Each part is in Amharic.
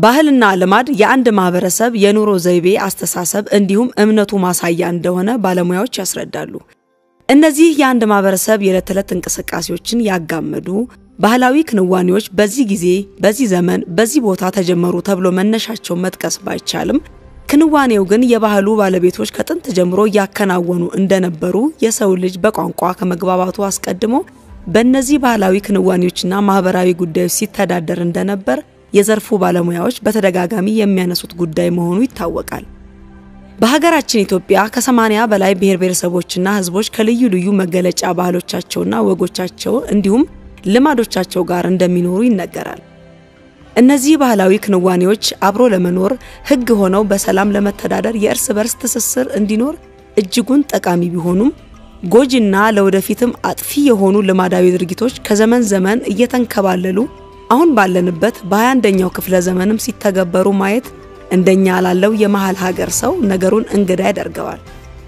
ባህልና ልማድ የአንድ ማህበረሰብ የኑሮ ዘይቤ፣ አስተሳሰብ እንዲሁም እምነቱ ማሳያ እንደሆነ ባለሙያዎች ያስረዳሉ። እነዚህ የአንድ ማህበረሰብ የዕለት ተዕለት እንቅስቃሴዎችን ያጋመዱ ባህላዊ ክንዋኔዎች በዚህ ጊዜ፣ በዚህ ዘመን፣ በዚህ ቦታ ተጀመሩ ተብሎ መነሻቸውን መጥቀስ ባይቻልም ክንዋኔው ግን የባህሉ ባለቤቶች ከጥንት ጀምሮ እያከናወኑ እንደነበሩ የሰው ልጅ በቋንቋ ከመግባባቱ አስቀድሞ በእነዚህ ባህላዊ ክንዋኔዎችና ማህበራዊ ጉዳዮች ሲተዳደር እንደነበር የዘርፉ ባለሙያዎች በተደጋጋሚ የሚያነሱት ጉዳይ መሆኑ ይታወቃል። በሀገራችን ኢትዮጵያ ከሰማንያ በላይ ብሔር ብሔረሰቦችና ሕዝቦች ከልዩ ልዩ መገለጫ ባህሎቻቸውና ወጎቻቸው እንዲሁም ልማዶቻቸው ጋር እንደሚኖሩ ይነገራል። እነዚህ ባህላዊ ክንዋኔዎች አብሮ ለመኖር ሕግ ሆነው በሰላም ለመተዳደር የእርስ በርስ ትስስር እንዲኖር እጅጉን ጠቃሚ ቢሆኑም ጎጂና ለወደፊትም አጥፊ የሆኑ ልማዳዊ ድርጊቶች ከዘመን ዘመን እየተንከባለሉ አሁን ባለንበት በ21ኛው ክፍለ ዘመንም ሲተገበሩ ማየት እንደኛ ላለው የመሃል ሀገር ሰው ነገሩን እንግዳ ያደርገዋል።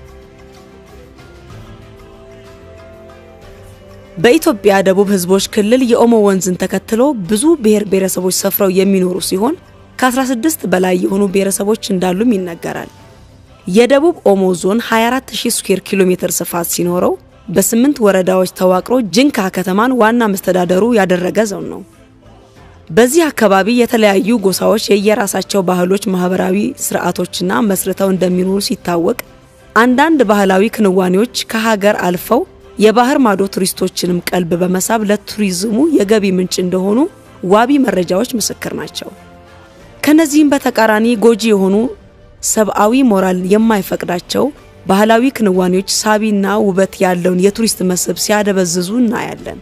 በኢትዮጵያ ደቡብ ህዝቦች ክልል የኦሞ ወንዝን ተከትሎ ብዙ ብሔር ብሔረሰቦች ሰፍረው የሚኖሩ ሲሆን ከ16 በላይ የሆኑ ብሔረሰቦች እንዳሉም ይነገራል። የደቡብ ኦሞ ዞን 24000 ስኩዌር ኪሎ ሜትር ስፋት ሲኖረው በስምንት ወረዳዎች ተዋቅሮ ጅንካ ከተማን ዋና መስተዳደሩ ያደረገ ዞን ነው። በዚህ አካባቢ የተለያዩ ጎሳዎች የየራሳቸው ባህሎች፣ ማህበራዊ ስርዓቶችና መስርተው እንደሚኖሩ ሲታወቅ አንዳንድ ባህላዊ ክንዋኔዎች ከሀገር አልፈው የባህር ማዶ ቱሪስቶችንም ቀልብ በመሳብ ለቱሪዝሙ የገቢ ምንጭ እንደሆኑ ዋቢ መረጃዎች ምስክር ናቸው። ከነዚህም በተቃራኒ ጎጂ የሆኑ ሰብአዊ ሞራል የማይፈቅዳቸው ባህላዊ ክንዋኔዎች ሳቢና ውበት ያለውን የቱሪስት መስህብ ሲያደበዝዙ እናያለን።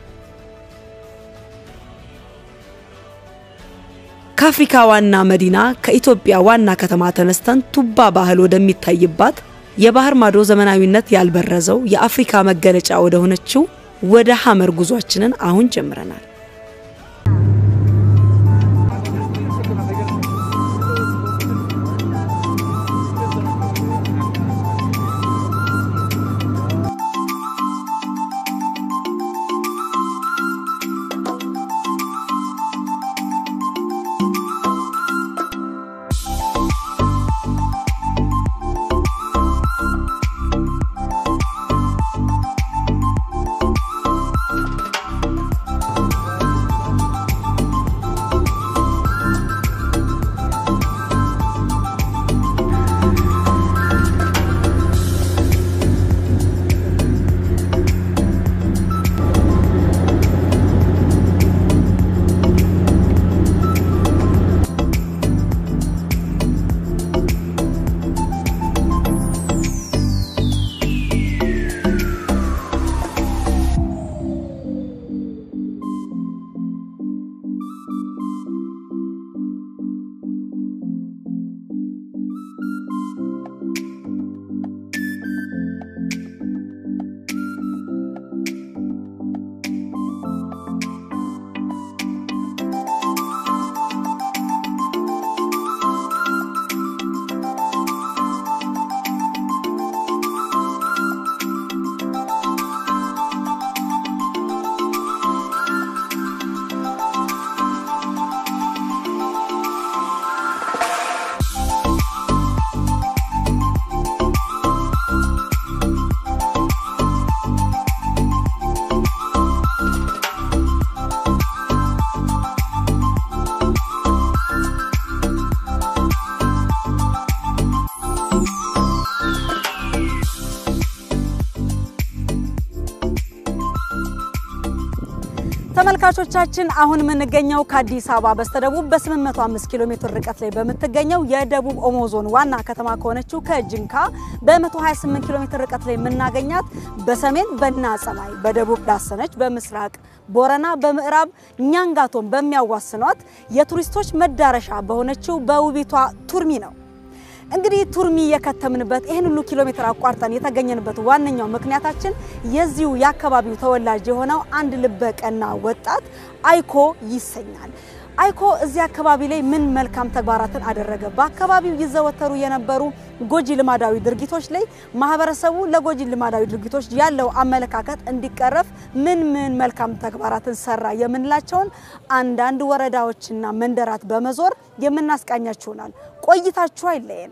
ከአፍሪካ ዋና መዲና ከኢትዮጵያ ዋና ከተማ ተነስተን ቱባ ባህል ወደሚታይባት የባህር ማዶ ዘመናዊነት ያልበረዘው የአፍሪካ መገለጫ ወደ ሆነችው ወደ ሐመር ጉዟችንን አሁን ጀምረናል። ተመልካቾቻችን አሁን የምንገኘው ከአዲስ አበባ በስተደቡብ በ805 ኪሎ ሜትር ርቀት ላይ በምትገኘው የደቡብ ኦሞ ዞን ዋና ከተማ ከሆነችው ከጅንካ በ128 ኪሎ ሜትር ርቀት ላይ የምናገኛት በሰሜን በና ጸማይ፣ በደቡብ ዳሰነች፣ በምስራቅ ቦረና፣ በምዕራብ ኛንጋቶን በሚያዋስኗት የቱሪስቶች መዳረሻ በሆነችው በውቢቷ ቱርሚ ነው። እንግዲህ ቱርሚ የከተምንበት ይህን ሁሉ ኪሎ ሜትር አቋርጠን የተገኘንበት ዋነኛው ምክንያታችን የዚሁ የአካባቢው ተወላጅ የሆነው አንድ ልበ ቀና ወጣት አይኮ ይሰኛል። አይኮ እዚህ አካባቢ ላይ ምን መልካም ተግባራትን አደረገ? በአካባቢው ይዘወተሩ የነበሩ ጎጂ ልማዳዊ ድርጊቶች ላይ ማህበረሰቡ ለጎጂ ልማዳዊ ድርጊቶች ያለው አመለካከት እንዲቀረፍ ምን ምን መልካም ተግባራትን ሰራ የምንላቸውን አንዳንድ ወረዳዎችና መንደራት በመዞር የምናስቃኛችሁ ይሆናል። ቆይታችሁ አይለየን።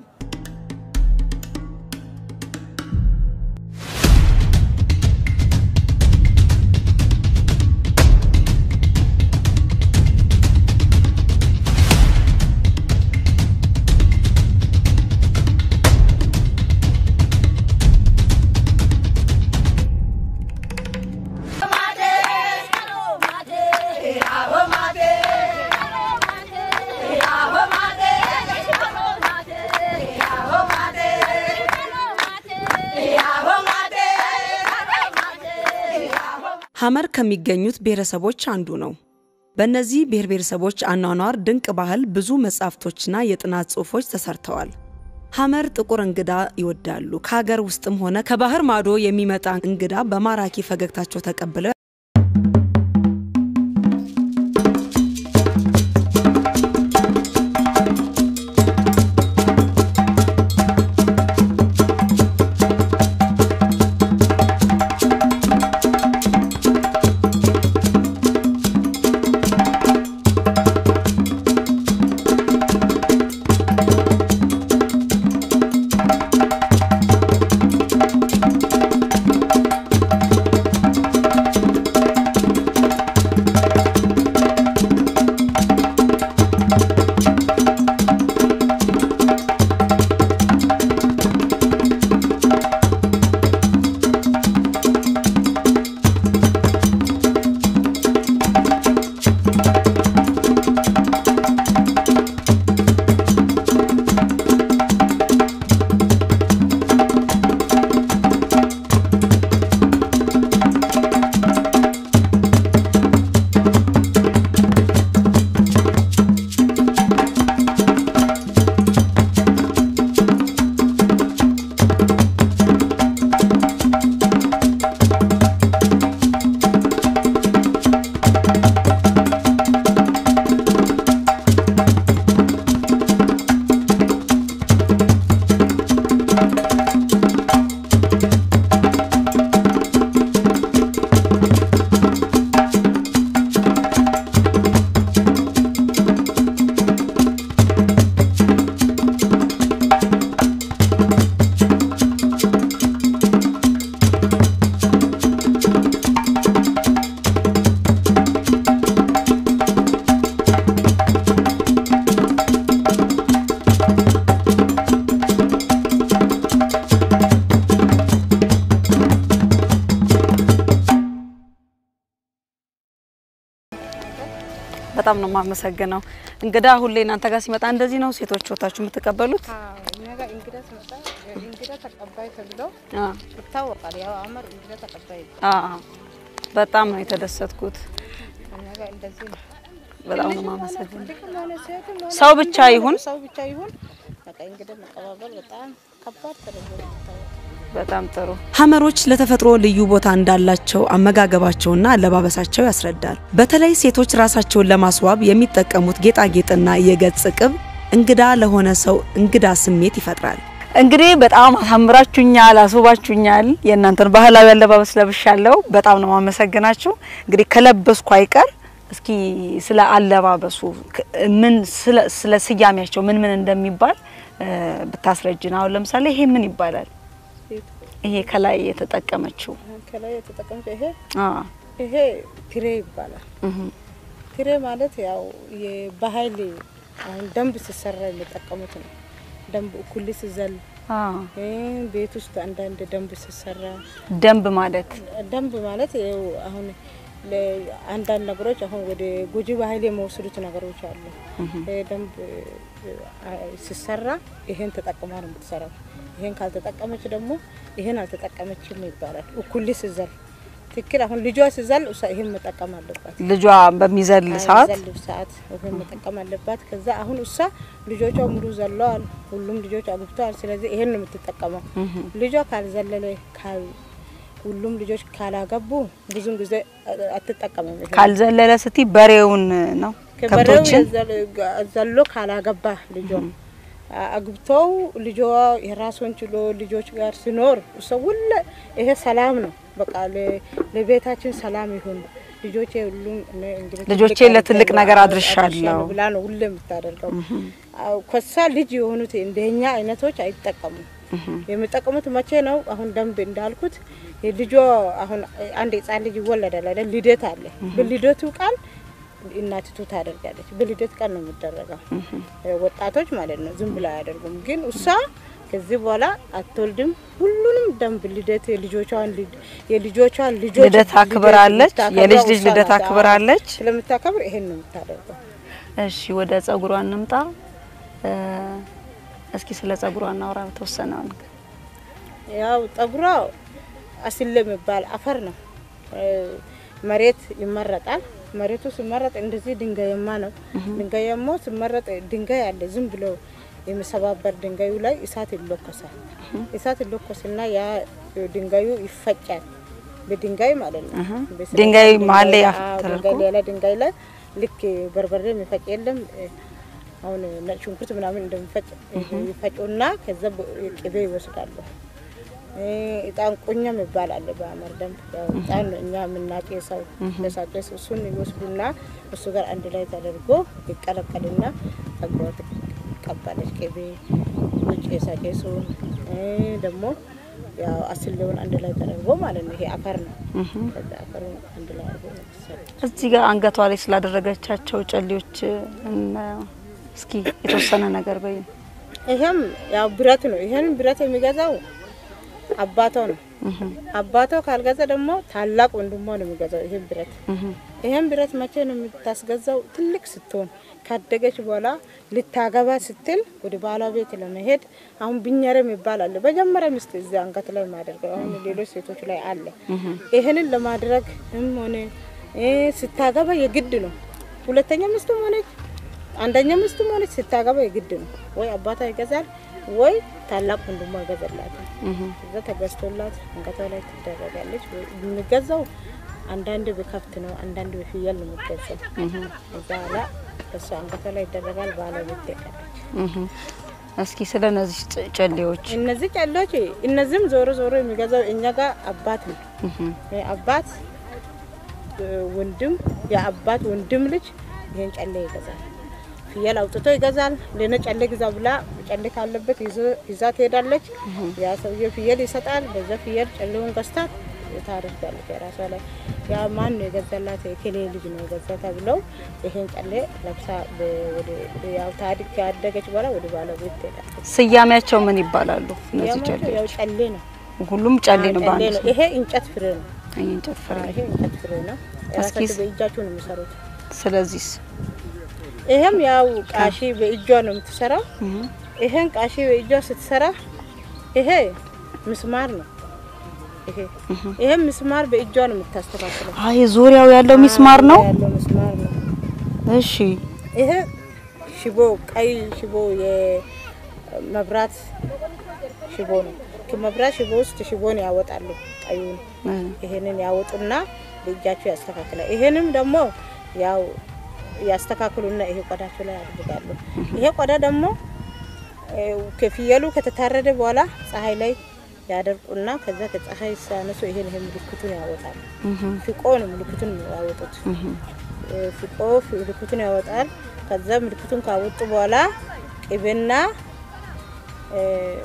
ሐመር ከሚገኙት ብሔረሰቦች አንዱ ነው። በእነዚህ ብሔር ብሔረሰቦች አኗኗር ድንቅ ባህል ብዙ መጻሕፍቶችና የጥናት ጽሑፎች ተሰርተዋል። ሐመር ጥቁር እንግዳ ይወዳሉ። ከሀገር ውስጥም ሆነ ከባህር ማዶ የሚመጣ እንግዳ በማራኪ ፈገግታቸው ተቀብለው በጣም ነው የማመሰግነው። እንግዳ ሁሌ እናንተ ጋር ሲመጣ እንደዚህ ነው ሴቶች ወታችሁ የምትቀበሉት? እኛ ጋር እንግዳ ሲመጣ እንግዳ ተቀባይ ተብሎ አ ይታወቃል። ያው ሐመር እንግዳ ተቀባይ አ በጣም ነው የተደሰትኩት። እኛ ጋር እንደዚህ ነው። በጣም ነው የማመሰግነው። ወንድም ሆነ ሴትም ሆነ ሰው ብቻ ይሁን ሰው ብቻ ይሁን በቃ እንግዳ መቀባበል በጣም ከባድ ተደርጎ ነው የሚታወቀው። በጣም ጥሩ። ሐመሮች ለተፈጥሮ ልዩ ቦታ እንዳላቸው አመጋገባቸውና አለባበሳቸው ያስረዳል። በተለይ ሴቶች ራሳቸውን ለማስዋብ የሚጠቀሙት ጌጣጌጥና የገጽ ቅብ እንግዳ ለሆነ ሰው እንግዳ ስሜት ይፈጥራል። እንግዲህ በጣም አሳምራችሁኛል፣ አስውባችሁኛል። የእናንተን ባህላዊ አለባበስ ለብሻለሁ። በጣም ነው ማመሰግናችሁ። እንግዲህ ከለበስኩ አይቀር እስኪ ስለ አለባበሱ ክ- ምን ስለ ስለ ስያሜያቸው ምን ምን እንደሚባል እ፣ ብታስረጅን። አሁን ለምሳሌ ይሄ ምን ይባላል? ሴት ይሄ ከላይ የተጠቀመችው አሁን ከላይ የተጠቀምኩት ይሄ አ ይሄ ትሬ ይባላል። እህ ትሬ ማለት ያው የባህል አሁን ደንብ ሲሰራ የሚጠቀሙት ነው። ደንብ እኩል ሲዘል አ እ፣ ቤት ውስጥ አንዳንድ ደንብ ሲሰራ ደንብ ማለት ደንብ ማለት ይኸው አሁን ለአንዳንድ ነገሮች አሁን ወደ ጎጂ ባህል የሚወስዱት ነገሮች አሉ። ይሄ ደንብ አ፣ ሲሰራ ይሄን ተጠቅማ ነው የምትሰራው። ይሄን ካልተጠቀመች ደግሞ ይሄን አልተጠቀመችም ይባላል። እኩል ሲዘል ትክክል። አሁን ልጇ ሲዘል እሷ ይሄን መጠቀም አለባት። ልጇ በሚዘል ሰዓት ዘል ሰዓት ይሄን መጠቀም አለባት። ከዛ አሁን እሷ ልጆቿ ሙሉ ዘለዋል፣ ሁሉም ልጆች አግብተዋል። ስለዚህ ይሄን ነው የምትጠቀመው። ልጇ ካልዘለለ ካል ሁሉም ልጆች ካላገቡ ብዙም ጊዜ አትጠቀምም። ይሄን ካልዘለለ ስቲ በሬውን ነው ከበሬው ከብቶችን የዘል- ዘሎ ካላገባ ልጇ አግብተው ልጇ የራሱን ችሎ ልጆች ጋር ሲኖር ሰው ሁሉ ይሄ ሰላም ነው። በቃ ለ- ለቤታችን ሰላም ይሁን ልጆቼ ሁሉም እኔ እንግዲህ ልጆቼ ትልቅ ለትልቅ አድርገው ነገር አድርሻለሁ ብላ ነው ሁሌ የምታደርገው። አዎ፣ ከሳ ልጅ የሆኑት እንደኛ አይነቶች አይጠቀሙም። የሚጠቀሙት መቼ ነው? አሁን ደንብ እንዳልኩት የልጇ አሁን አንድ ህጻን ልጅ ይወለዳል አይደል? ልደት አለ። በልደቱ ቀን እናትቱ ታደርጋለች። በልደት ቀን ነው የሚደረገው። ወጣቶች ማለት ነው፣ ዝም ብላ አያደርጉም። ግን እሷ ከዚህ በኋላ አትወልድም። ሁሉንም ደንብ ልደት የልጆቿን ልድ- የልጆቿን ልጆች ልደት አክብራለች። ልታከብረው የልጅ ልጅ እሷ ልደት ናት። አክብራለች። ስለምታከብር ይሄን ነው የምታደርገው። እሺ ወደ ጸጉሯ እንምጣ። እ፣ እስኪ ስለ ጸጉሯ እናውራ በተወሰነ ነገር። ያው ጠጉሯ አስል የሚባል አፈር ነው። እ፣ መሬት ይመረጣል። መሬቱ ሲመረጥ እንደዚህ ድንጋያማ ነው። ድንጋያማ ሲመረጥ ድንጋይ አለ ዝም ብሎ የሚሰባበር ድንጋዩ ላይ እሳት ይለኮሳል። እሳት ይለኮስና ያ ድንጋዩ ይፈጫል። በድንጋይ ማለት ነው። በስለት ድንጋይ መሀል ላይ አዎ፣ ተደርጎ? ድንጋይ ሌላ ድንጋይ ላይ ልክ በርበሬ የሚፈጭ የለም እ፣ አሁን ነጭ ሽንኩርት ምናምን እንደሚፈጭ ይፈጩና ከዛ በ- ቅቤ ይወስዳሉ። እ፣ እጣን ቁኛም ይባላል በአመር ደንብ ያው እጣን ነው እኛ የምናጨሰው ለሳጨስ እሱን ይወስዱና እሱ ጋር አንድ ላይ ተደርጎ ይቀለቀልና ጸጉሯ ትቀባለች። ቅቤ ውጭ የሳጨሱን ደግሞ ያው አስሌውን አንድ ላይ ተደርጎ ማለት ነው። ይሄ አፈር ነው። ከዛ አፈሩን አንድ ላይ አድርጎ ነው የሚሰራው። እዚህ ጋር አንገቷ ላይ ስላደረገቻቸው ጨሌዎች እናየው እስኪ የተወሰነ ነገር በይ። ይሄም ያው ብረት ነው። ይሄን ብረት የሚገዛው አባቷ ነው። አባቷ ካልገዛ ደግሞ ታላቅ ወንድሟ ነው የሚገዛው ይሄን ብረት። ይሄን ብረት መቼ ነው የምታስገዛው? ትልቅ ስትሆን ካደገች በኋላ ልታገባ ስትል ወደ ባሏ ቤት ለመሄድ አሁን ብኛረም ይባላል። መጀመሪያ ሚስት እዚህ አንገት ላይ ማደርገው አሁን ሌሎች ሴቶች ላይ አለ። ይሄንን ለማድረግ ሆነ እ ስታገባ የግድ ነው። ሁለተኛ ሚስትም ሆነች አንደኛ ሚስትም ሆነች ስታገባ የግድ ነው። ወይ አባቷ ይገዛል ወይ ታላቅ ወንድሟ ይገዛላታል። እዛ ተገዝቶላት አንገቷ ላይ ትደረጋለች። ወይ የሚገዛው አንዳንድ በከብት ነው፣ አንዳንድ በፍየል ነው የሚገዛው። እዛ ላ እሱ አንገቷ ላይ ይደረጋል። ባለቤት ትሄዳለች። እስኪ ስለ እነዚህ ጨ- ጨሌዎች እነዚህ ጨሎች እነዚህም ዞሮ ዞሮ የሚገዛው እኛ ጋር አባት ነው። አባት ወንድም የአባት ወንድም ልጅ ይሄን ጨሌ ይገዛል። ፍየል አውጥቶ ይገዛል። ለነ ጨሌ ግዛ ብላ ጨሌ ካለበት ይዞ ይዛ ትሄዳለች። ያ ሰውዬ ፍየል ይሰጣል። በዛ ፍየል ጨሌውን ገዝታ ታደርጋለች የራሷ ላይ። ያ ማን ነው የገዛላት? የኬሌ ልጅ ነው የገዛ ተብለው ይሄን ጨሌ ለብሳ በ- ወደ- ያው ታድግ ካደገች በኋላ ወደ ባለቤት ትሄዳለች። ስያሜያቸው ምን ይባላሉ? እነዚህ ያው ያው ጨሌዎች ጨሌ ነው ሁሉም ጨሌ ነው። ጨሌ በአንድ ነው። ይሄ እንጨት ፍሬ ነው። ይሄ እንጨት ፍሬ። ይሄ እንጨት ፍሬ ነው። እስኪ ራሳቸው በእጃቸው ነው የሚሰሩት። ስለዚህ ይሄም ያው ቃሺ በእጇ ነው የምትሰራው። ይሄን ቃሺ በእጇ ስትሰራ ይሄ ምስማር ነው። ይሄ ይሄ ምስማር በእጇ ነው የምታስተካክለው። አይ ዙሪያው ያለው ሚስማር ነው። ያለው ምስማር ነው። እሺ ይሄ ሽቦ ቀይ ሽቦ የመብራት ሽቦ ነው። ከመብራት ሽቦ ውስጥ ሽቦን ያወጣሉ። ቀዩን ይሄንን ያወጡና በእጃቸው ያስተካክላል። ይሄንም ደግሞ ያው ያስተካክሉና ይሄ ቆዳቸው ላይ ያደርጋሉ። ይሄ ቆዳ ደግሞ እ፣ ከፍየሉ ከተታረደ በኋላ ፀሐይ ላይ ያደርቁና ከዛ ከፀሐይ ሲያነሱ ይሄን ይሄ ምልክቱን ያወጣሉ። ፍቆ ነው ምልክቱን ያወጡት። እ፣ ፍቆ ምልክቱን ያወጣል። ከዛ ምልክቱን ካወጡ በኋላ ቅቤና እ፣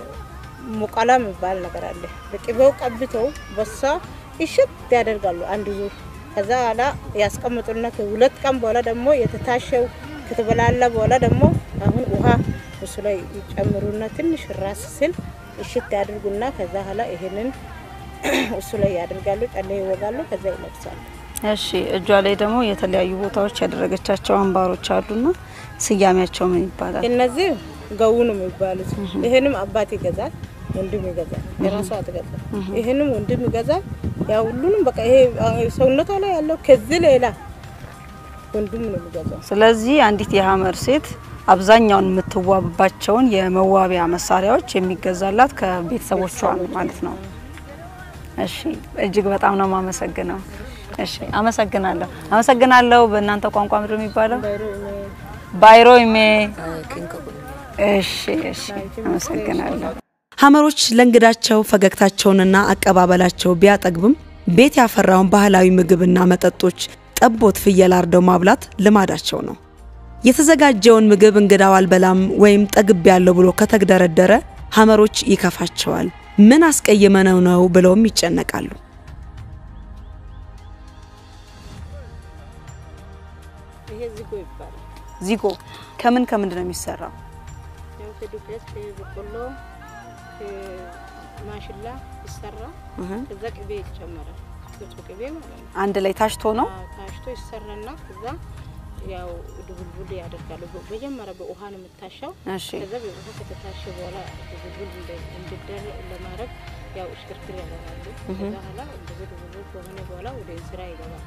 ሙቀላ የሚባል ነገር አለ። በቅቤው ቀብተው በሳ እሽት ያደርጋሉ አንድ ዙር። ከዛ በኋላ ያስቀምጡና ከሁለት ቀን በኋላ ደግሞ የተታሸው ከተበላላ በኋላ ደግሞ አሁን ውሃ እሱ ላይ ይጨምሩና ትንሽ ራስ ስል እሽት ያደርጉና ከዛ በኋላ ይሄንን እሱ ላይ ያደርጋሉ። ጨሌ ይወጋሉ። ከዛ ይለብሳሉ። እሺ እጇ ላይ ደግሞ የተለያዩ ቦታዎች ያደረገቻቸው አምባሮች አሉና ስያሜያቸው ምን ይባላል? እነዚህ ገው ነው የሚባሉት። ይሄንም አባት ይገዛል፣ ወንድም ይገዛል። የራሷ አትገዛም። ይሄንም ወንድም ይገዛል። ያው ሁሉንም በቃ ይሄ ሰውነቷ ላይ ያለው ከዚህ ሌላ ወንድም ነው የሚገዛው። ስለዚህ አንዲት የሀመር ሴት አብዛኛውን የምትዋብባቸውን የመዋቢያ መሳሪያዎች የሚገዛላት ከቤተሰቦቿ ነው ማለት ነው። እሺ እጅግ በጣም ነው የማመሰግነው። እሺ፣ አመሰግናለሁ። አመሰግናለሁ። በእናንተ ቋንቋ ምንድን ነው የሚባለው? ባይሮ እኔ ባይሮ ይሜ እሺ፣ እሺ፣ አመሰግናለሁ። ሀመሮች ለእንግዳቸው ፈገግታቸውንና አቀባበላቸው ቢያጠግብም ቤት ያፈራውን ባህላዊ ምግብና መጠጦች ጠቦት፣ ፍየል አርደው ማብላት ልማዳቸው ነው። የተዘጋጀውን ምግብ እንግዳው አልበላም ወይም ጠግብ ያለው ብሎ ከተግደረደረ ሀመሮች ይከፋቸዋል። ምን አስቀይመነው ነው ብለውም ይጨነቃሉ። ይሄ ዝጎ ይባላል። ዚጎ ከምን ከምንድን ነው የሚሰራው? ያው ከዱቄት ከበቆሎ ከማሽላ ይሰራ። ከዛ ቅቤ ይጨመራል። ንጹህ ቅቤ ማለት ነው። አንድ ላይ ታሽቶ ነው። አዎ፣ ታሽቶ ይሰራና ከዛ ያው ድቡልቡል ያደርጋሉ። በ- መጀመሪያ በውሃ ነው የምታሻው። እሺ ከዛ በውሃ ከተታሸ በኋላ ድቡልቡል እንደ- እንዲደረግ ለማድረግ ያው እሽክርክር ያደርጋሉ። ከዛ በኋላ እንደዚህ ድቡልቡል ከሆነ በኋላ ወደ እንስራ ይገባል።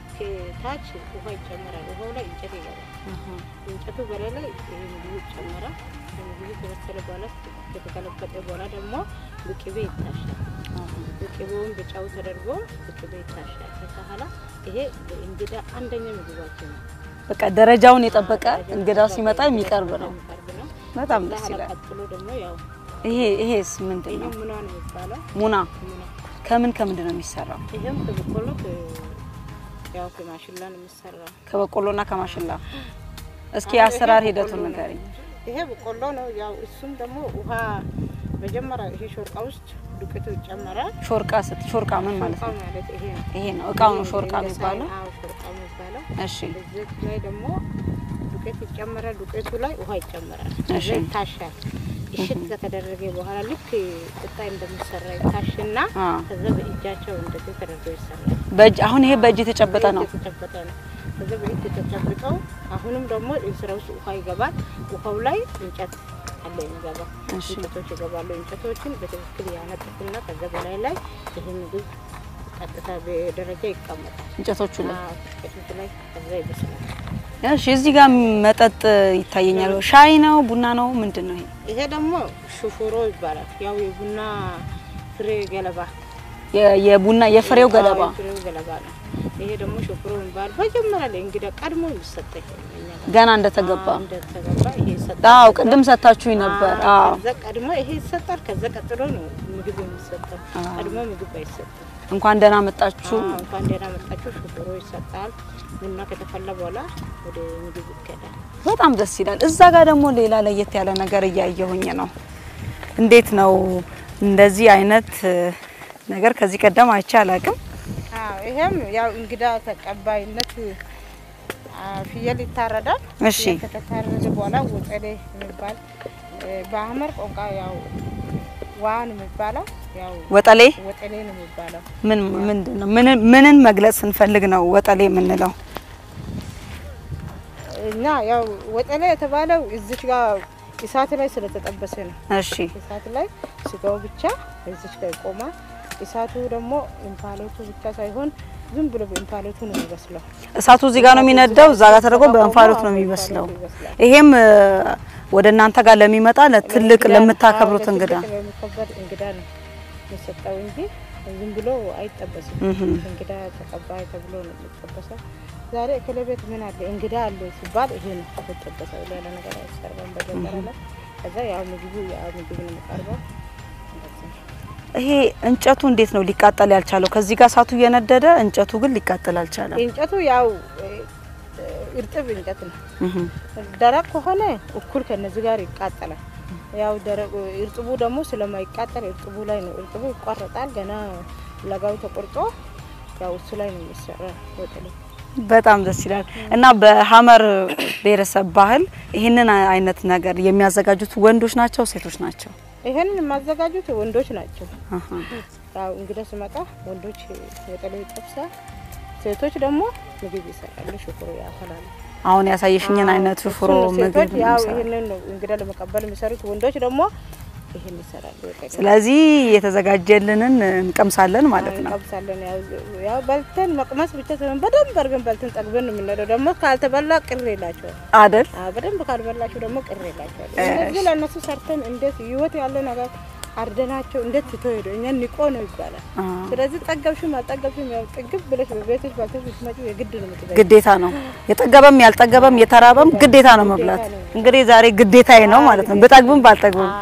ከታች ውሃ ይጨመራል። ውሃው ላይ እንጨት ይገባል። እንጨቱ በላይ ላይ ይሄ ምግቡ ይጨመራል። ምግቡ ከበሰለ በኋላ ከተገለበጠ በኋላ ደግሞ በቅቤ ይታሻል። በቅቤውን በጫው ተደርጎ በቅቤ ይታሻል። ከዛ በኋላ ይሄ እንግዳ አንደኛ ምግባችን ነው። በቃ ደረጃውን የጠበቀ እንግዳው ሲመጣ የሚቀርብ ነው። የሚቀርብ ነው። በጣም ከዛ ደስ በኋላ ይላል። ቀጥሎ ደግሞ ያው ይሄ ይሄስ ምንድን ይሄ ነው? ምኗ ነው የሚባለው? ሙና ምኗ ከምን ከምንድን ነው የሚሰራው? ይሄም ከበቆሎ ከ- ያው ከማሽላ ነው የሚሰራው። ከበቆሎና ከማሽላ። እስኪ አሁን አሰራር ይሄ ሂደቱን በቆሎ ነው። ንገሪኝ። ይሄ በቆሎ ነው። ያው እሱም ደግሞ ውሃ መጀመሪያ ይሄ ሾርቃ ውስጥ ዱቄቱ ይጨመራል። ሾርቃ ስት ሾርቃ ምን ማለት ሾርቃ ነው? ማለት ይሄ ነው። ይሄ ነው እቃው ነው ይሄ ሾርቃ እንደ የሚባለው። ሳህን፣ አዎ ሾርቃ የሚባለው። እሺ እዚህ ላይ ደግሞ ዱቄት ይጨመራል። ዱቄቱ ላይ ውሃ ይጨመራል። እሺ። ከዛ ይታሻል። እሽት ከተደረገ በኋላ ልክ ቁጣ እንደሚሰራ ይታሽና አ ከዛ በእጃቸው እንደዚህ ተደርጎ ይሰራል። በእጅ አሁን ይሄ በእጅ የተጨበጠ ነው። በእጅ የተጨበጠ ነው። ከዛ በእጅ የተጨበጠው አሁንም ደግሞ እንስራ ውስጥ ውሃ ይገባል። ውሃው ላይ እንጨት አለ የሚገባ እሺ እንጨቶች ይገባሉ። እንጨቶችን በትክክል ያነጥፉና ከዛ በላይ ላይ ይህ ምግብ ቀጥታ በደረጃ ይቀመጣል። እንጨቶቹ ላይ አዎ፣ እንጨቶቹ ላይ ከዛ ይበስላል። እሺ። እዚህ ጋር መጠጥ ይታየኛል። ሻይ ነው ቡና ነው ምንድን ነው ይሄ? ይሄ ደግሞ ሹፎሮ ይባላል። ያው የቡና ፍሬ ገለባ የ- የቡና የፍሬው ገለባ አዎ፣ የፍሬው ገለባ ነው። ይሄ ደግሞ ሹፎሮ የሚባል መጀመሪያ ላይ እንግዳ ቀድሞ የሚሰጠኝ እኛ ጋር ገና እንደተገባ። አዎ፣ እንደተገባ ይሄ ይሰጣል። አዎ ቅድም ሰታችሁኝ ነበር። አዎ ከዛ ቀድሞ ይሄ ይሰጣል። ከዛ ቀጥሎ ነው ምግብ የሚሰጠው። አዎ። ቀድሞ ምግብ አይሰጥም። እንኳን ደህና መጣችሁ። አዎ፣ እንኳን ደህና መጣችሁ። ሹፎሮ ይሰጣል። ቡና ከተፈላ በኋላ ወደ ምግብ ይከዳል። በጣም ደስ ይላል። እዛ ጋር ደግሞ ሌላ ለየት ያለ ነገር እያየሁኝ ነው። እንዴት ነው እንደዚህ አይነት እ, ነገር ከዚህ ቀደም አይቼ አላቅም። አዎ ይሄም ያው እንግዳ ተቀባይነት አ፣ ፍየል ይታረዳል። እሺ ፍየል ከተታረደ በኋላ ወጠሌ የሚባል እ፣ በአህመር ቋንቋ ያው ዋን የሚባለው ያው ወጠሌ ወጠሌ ነው የሚባለው። ምን ምንድን ነው? ምንን ምንን መግለጽ ስንፈልግ ነው ወጠሌ የምንለው? እና ያው ወጠሌ የተባለው እዚች ጋር እሳት ላይ ስለተጠበሰ ነው። እሺ እሳት ላይ ስጋው ብቻ እዚች ጋር ይቆማል። እሳቱ ደግሞ እንፋሎቱ ብቻ ሳይሆን ዝም ብሎ በእንፋሎቱ ነው የሚበስለው። እሳቱ እዚህ ጋር ነው የሚነዳው፣ እዛ ጋር ተደርጎ በእንፋሎት ነው የሚበስለው። ይሄም እ, ወደ እናንተ ጋር ለሚመጣ ለትልቅ ለምታከብሩት እንግዳ ለሚከበር እንግዳ ነው የሚሰጠው እንጂ ዝም ብሎ አይጠበስም። እህም። እንግዳ ተቀባይ ተብሎ ነው የሚጠበሰው። ዛሬ እከሌ ቤት ምን አለ እንግዳ አለ ሲባል ይሄ ነው የሚጠበሰው። ሌላ ነገር አይሰራም። በጀመረ ላይ ከዛ ያው ምግቡ ያው ምግብ ነው የሚቀርበው። እንደዚህ ነው። ይሄ እንጨቱ እንዴት ነው ሊቃጠል ያልቻለው? ከዚህ ጋር እሳቱ እየነደደ እንጨቱ ግን ሊቃጠል አልቻለም። እንጨቱ ያው እ፣ እርጥብ እንጨት ነው። እህም። ደረቅ ከሆነ እኩል ከነዚህ ጋር ይቃጠላል። ያው ደረቅ እርጥቡ ደግሞ ስለማይቃጠል እርጥቡ ላይ ነው እርጥቡ ይቋረጣል። ገና ለጋው ተቆርጦ ያው እሱ ላይ ነው የሚሰራ ወጠሌ። በጣም ደስ ይላል። እና በሀመር ብሔረሰብ ባህል ይህንን አይነት ነገር የሚያዘጋጁት ወንዶች ናቸው ሴቶች ናቸው? ይሄንን የማዘጋጁት ወንዶች ናቸው። አሃ። ያው እንግዳ ስመጣ ወንዶች ወጠሌ ይጠብሳል፣ ሴቶች ደግሞ ምግብ ይሰራሉ፣ ሽኩሩ ያፈላሉ። አሁን ያሳየሽኝን አዎ፣ አይነት ሽፍሮ እሱን ነው ምግብ ሴቶች ያው ነው የሚሰራው። ይሄንን ነው እንግዳ ለመቀበል የሚሰሩት። ወንዶች ደግሞ ይሄን ይሰራሉ። ወጠሌ ስለዚህ የተዘጋጀልንን እንቀምሳለን ማለት ነው። እንቀምሳለን። ያው ያው በልተን መቅመስ ብቻ ሳይሆን በደንብ አድርገን በልተን ጠግበን ነው የምንሄደው። ደግሞ ካልተበላ ቅር ይላቸዋል። አደል? አዎ፣ በደንብ ካልበላችሁ ደግሞ ቅር ይላቸዋል። እንደዚህ ለእነሱ ሰርተን እንዴት ህይወት ያለ ነገር አርደናቸው እንዴት ትቶ ሄዶ እኛን ንቆ ነው ይባላል። ስለዚህ ጠገብሽም አልጠገብሽም ያው ጥግብ ብለሽ በቤትሽ ባልተሽ ብትመጪ የግድ ነው የምትበይው። ግዴታ ነው። የጠገበም ያልጠገበም የተራበም ግዴታ ነው መብላት። እንግዲህ ዛሬ ግዴታዬ ነው ማለት ነው፣ ብጠግብም ባልጠግብም።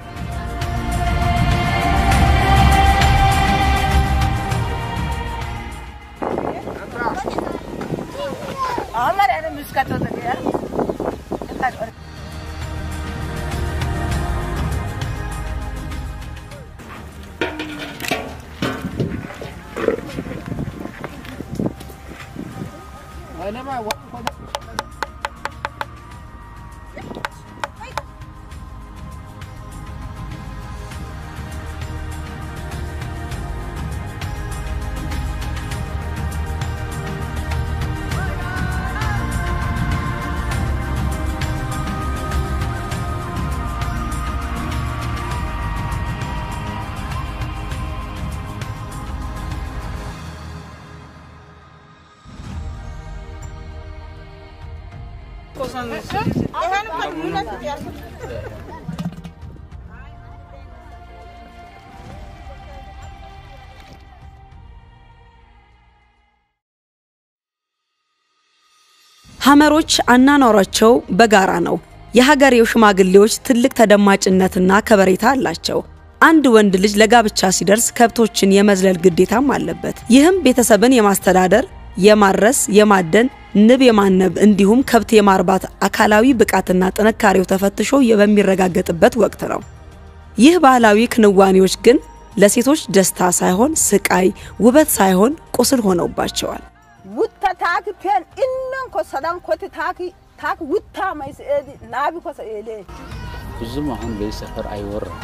ሐመሮች አናኗሯቸው በጋራ ነው። የሀገሬው ሽማግሌዎች ትልቅ ተደማጭነትና ከበሬታ አላቸው። አንድ ወንድ ልጅ ለጋብቻ ሲደርስ ከብቶችን የመዝለል ግዴታም አለበት። ይህም ቤተሰብን የማስተዳደር፣ የማረስ፣ የማደን፣ ንብ የማነብ እንዲሁም ከብት የማርባት አካላዊ ብቃትና ጥንካሬው ተፈትሾ በሚረጋገጥበት ወቅት ነው። ይህ ባህላዊ ክንዋኔዎች ግን ለሴቶች ደስታ ሳይሆን ስቃይ፣ ውበት ሳይሆን ቁስል ሆነውባቸዋል። wutta taaki pen innon ko sadan koti taaki taaki wutta mais eedi naabi ko sa eele ብዙም አሁን በዚህ ሰፈር አይወራም።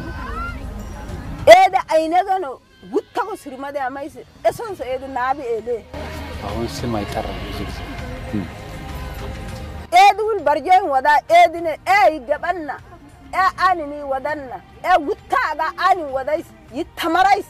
eede aynegano wutta ko sirmade mais eson sa eedi naabi eele አሁን ስም አይጠራም ብዙ ጊዜ eedi wul barjoyin wada eedine ee yiggaɓanna ee anini wadanna ee wuttaaga anin wadays yittamarais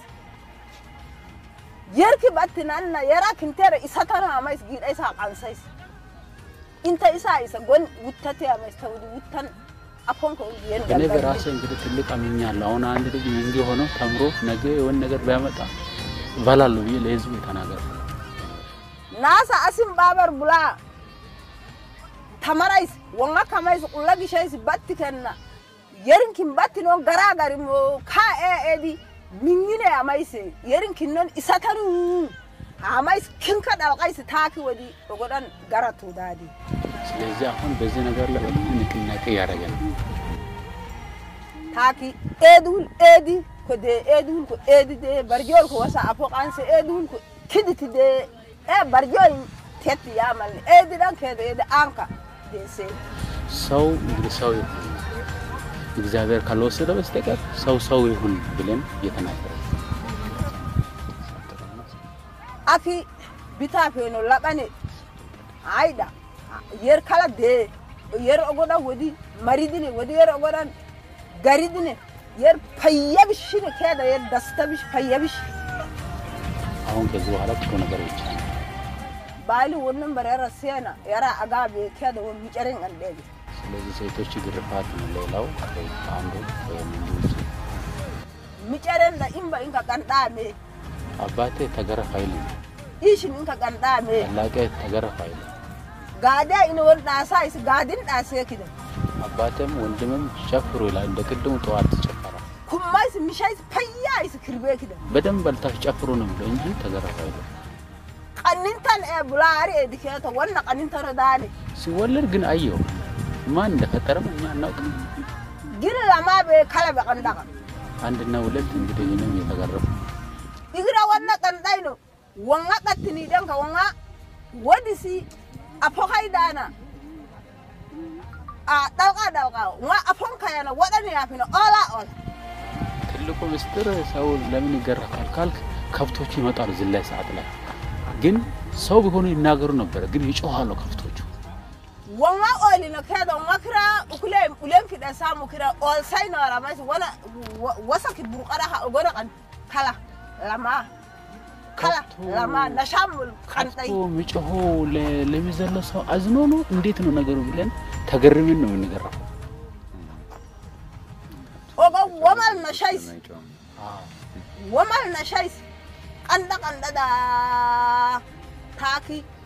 yerki battinanna yera kintere isatano amais giida isa qansais inta isa isa gon wuttati amais tawdi wuttan አፎን ko yen እኔ በራሴ እንግዲህ ትልቅ አምኛለሁ። አሁን አንድ ልጅ ሚንጊ ሆኖ ተምሮ ነገ የሆነ ነገር ቢያመጣ እበላለሁ ብዬ ለህዝቡ የተናገርኩ nasa asin babar bula tamarais wonga kamais qulla gishais batti kenna yerin kin batti non gara gari mo ka e edi mingine amais yerin kin non isatanu amais kin ka dalqais taaki wadi ogodan garatu dadi ስለዚህ አሁን በዚህ ነገር ላይ በጣም ንቅናቄ እያደረገ ነው። taaki edul edi ko de edul ko edi de barjol ko wasa apo kanse edul ko kiditi de e barjol tetti yamal edi dan kede edi anka de se ሰው እንግዲህ ሰው ይሁን እግዚአብሔር ካልወሰደ በስተቀር ሰው ሰው ይሁን ብለን እየተናገረ ነው። aki bita feno labane aida yer kala de yer ogoda wodi maridine wodi yer ogodan garidine yer payyabishine keda yer dastabish payyabish አሁን ከዚህ በኋላ ጥሩ ነገር ብቻ ነው። baali wonnon bare yara sena yara agabe keda won miceren andede ስለዚህ ሴቶች ግርፋት ነው ሌላው አንዱ ወይም እንዲሁ miceren da imba inka gandame አባቴ ተገረፍ አይልም፣ ishin inka gandame ታላቄ ተገረፍ አይልም። gada ina won dasa is gadin dase kida አባቴም ወንድምም ጨፍሩ ይላል። እንደ ቅድሙ ጠዋት ይጨፈራል። kuma is mishai payya is kirbe kida በደንብ በልታችሁ ጨፍሩ ነው የሚለው እንጂ ተገረፍ አይልም። qanintan e bulari e diketa wonna qanintan dani ሲወለድ ግን አየው ማን እንደፈጠረም እኛ አናውቅም። giri lama be kala be qandaka አንድና ሁለት እንግዲህ እኔም የተገረፉ igira wonna qandayno wonga qattini denka wonga wodisi apokai dana a dalqa dalqa wonga apon kayana wodani yafino ola ola ትልቁ ምስጢር ሰው ለምን ይገረፋል ካልክ ከብቶቹ ይመጣሉ ዝላይ ሰዓት ላይ ግን ሰው ቢሆኑ ይናገሩ ነበረ፣ ግን ይጮሃሉ ከብቶቹ። wonga olino kedo wonga kira ukule ulen kida samu kira ol sayno ramas wala wasaki burqara ha ogona kan kala lama kala ከብቶ- lama nashamul ከብቶ kantai የሚጮኸው ለ- ለሚዘለው ሰው አዝኖ ነው እንዴት ነው ነገሩ ብለን ተገርመን ነው የምንገረፈው። ogo womal na ነሻይስ ወማል ነሻይስ ቀንደ ቀንደዳ ታኪ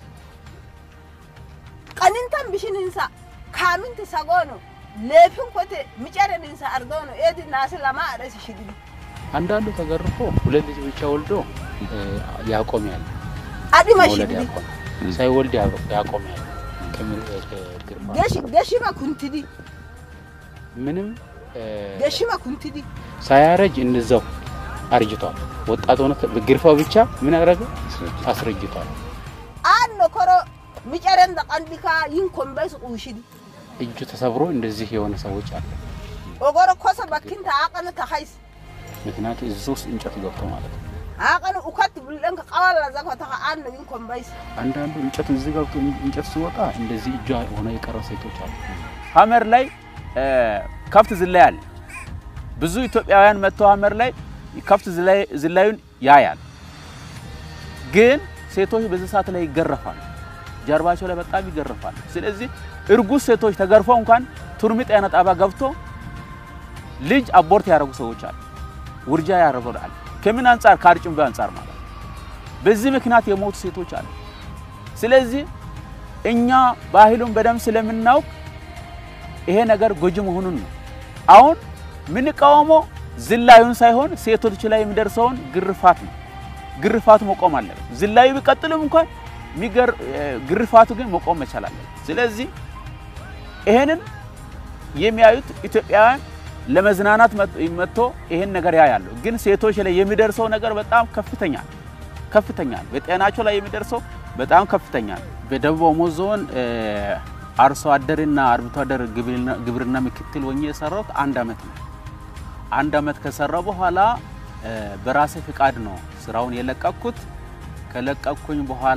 ቀኒንተን ብሽንንሳ ካሚንቲ ሰጎኖ ሌፍን ኮቴ ሚጨረንንሳ አርገውኖ ኤዲ ናስ ለማ አደስ ሽግዲ አንዳንዱ ተገርፎ ሁለት ልጅ ብቻ ወልዶ እ፣ ያቆም ያለ አዲማ መውለድ ሽግዲ ያቆም ሳይወልድ ያ- ያቆም ያለ ከምር- እ፣ ግርፋ ገሽማ ኩንትዲ ምንም እ፣ ገሽማ ኩንትዲ ሳያረጅ እንደዛው አርጅቷል። ወጣት ሆነ ግርፋው ብቻ ምን አደረገ? አስረጅቷል። አኖ ኮሮ ሚጨረን ደቀንዲካ ይን ኮምበስ ቁሽዲ እጁ ተሰብሮ እንደዚህ የሆነ ሰዎች አሉ። ኦጎሮ ኮሰ በኪንተ አቀነ ተኸይስ ምክንያቱ እዚህ ውስጥ እንጨት ገብቶ ማለት ነው። አቀነ ኡከት ብለንከ ቀዋላ ዘኮ ተኸ አኖ ይን ኮምበስ አንዳንዱ እንጨት እዚህ ገብቶ እንጨት ሲወጣ እንደዚህ እጇ ሆነ የቀረ ሴቶች አሉ። ሀመር ላይ እ፣ ከብት ዝላይ አለ። ብዙ ኢትዮጵያውያን መጥተው ሀመር ላይ ከብት ዝላይ- ዝላዩን ያያል። ግን ሴቶች በዚህ ሰዓት ላይ ይገረፋሉ። ጀርባቸው ላይ በጣም ይገረፋሉ። ስለዚህ እርጉዝ ሴቶች ተገርፈው እንኳን ቱርሚ ጤና ጣቢያ ገብቶ ልጅ አቦርት ያደረጉ ሰዎች አሉ። ውርጃ ያደረጉ አሉ። ከምን አንጻር? ከአርጭንቢ አንጻር ማለት ነው። በዚህ ምክንያት የሞቱ ሴቶች አሉ። ስለዚህ እኛ ባህሉን በደንብ ስለምናውቅ ይሄ ነገር ጎጂ መሆኑን ነው። አሁን የምንቃወመው ዝላዩን ሳይሆን ሴቶች ላይ የሚደርሰውን ግርፋት ነው። ግርፋቱ መቆም አለበት። ዝላዩ ቢቀጥልም እንኳን የሚገር ግርፋቱ ግን መቆም መቻል አለበት። ስለዚህ ይሄንን የሚያዩት ኢትዮጵያውያን ለመዝናናት መጥቶ ይሄን ነገር ያያሉ። ግን ሴቶች ላይ የሚደርሰው ነገር በጣም ከፍተኛ ነው። ከፍተኛ ነው። በጤናቸው ላይ የሚደርሰው በጣም ከፍተኛ ነው። በደቡብ ኦሞ ዞን አርሶ አደርና አርብቶ አደር ግብርና ምክትል ሆኜ የሰራሁት አንድ አመት ነው። አንድ አመት ከሰራው በኋላ በራሴ ፍቃድ ነው ስራውን የለቀኩት። ከለቀኩኝ በኋላ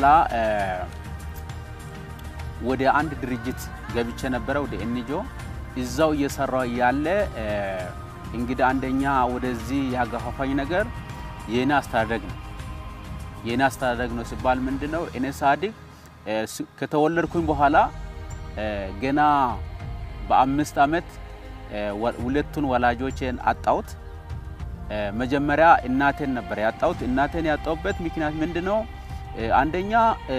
ወደ አንድ ድርጅት ገብቼ ነበረ፣ ወደ ኤንጂኦ እዛው እየሰራው እያለ እንግዲህ አንደኛ ወደዚህ ያገፋፋኝ ነገር የኔ አስተዳደግ ነው። የኔ አስተዳደግ ነው ሲባል ምንድን ነው? እኔ ሳድግ ከተወለድኩኝ በኋላ ገና በአምስት አመት ሁለቱን ወላጆቼን አጣሁት። መጀመሪያ እናቴን ነበር ያጣሁት። እናቴን ያጣሁበት ምክንያት ምንድን ነው? አንደኛ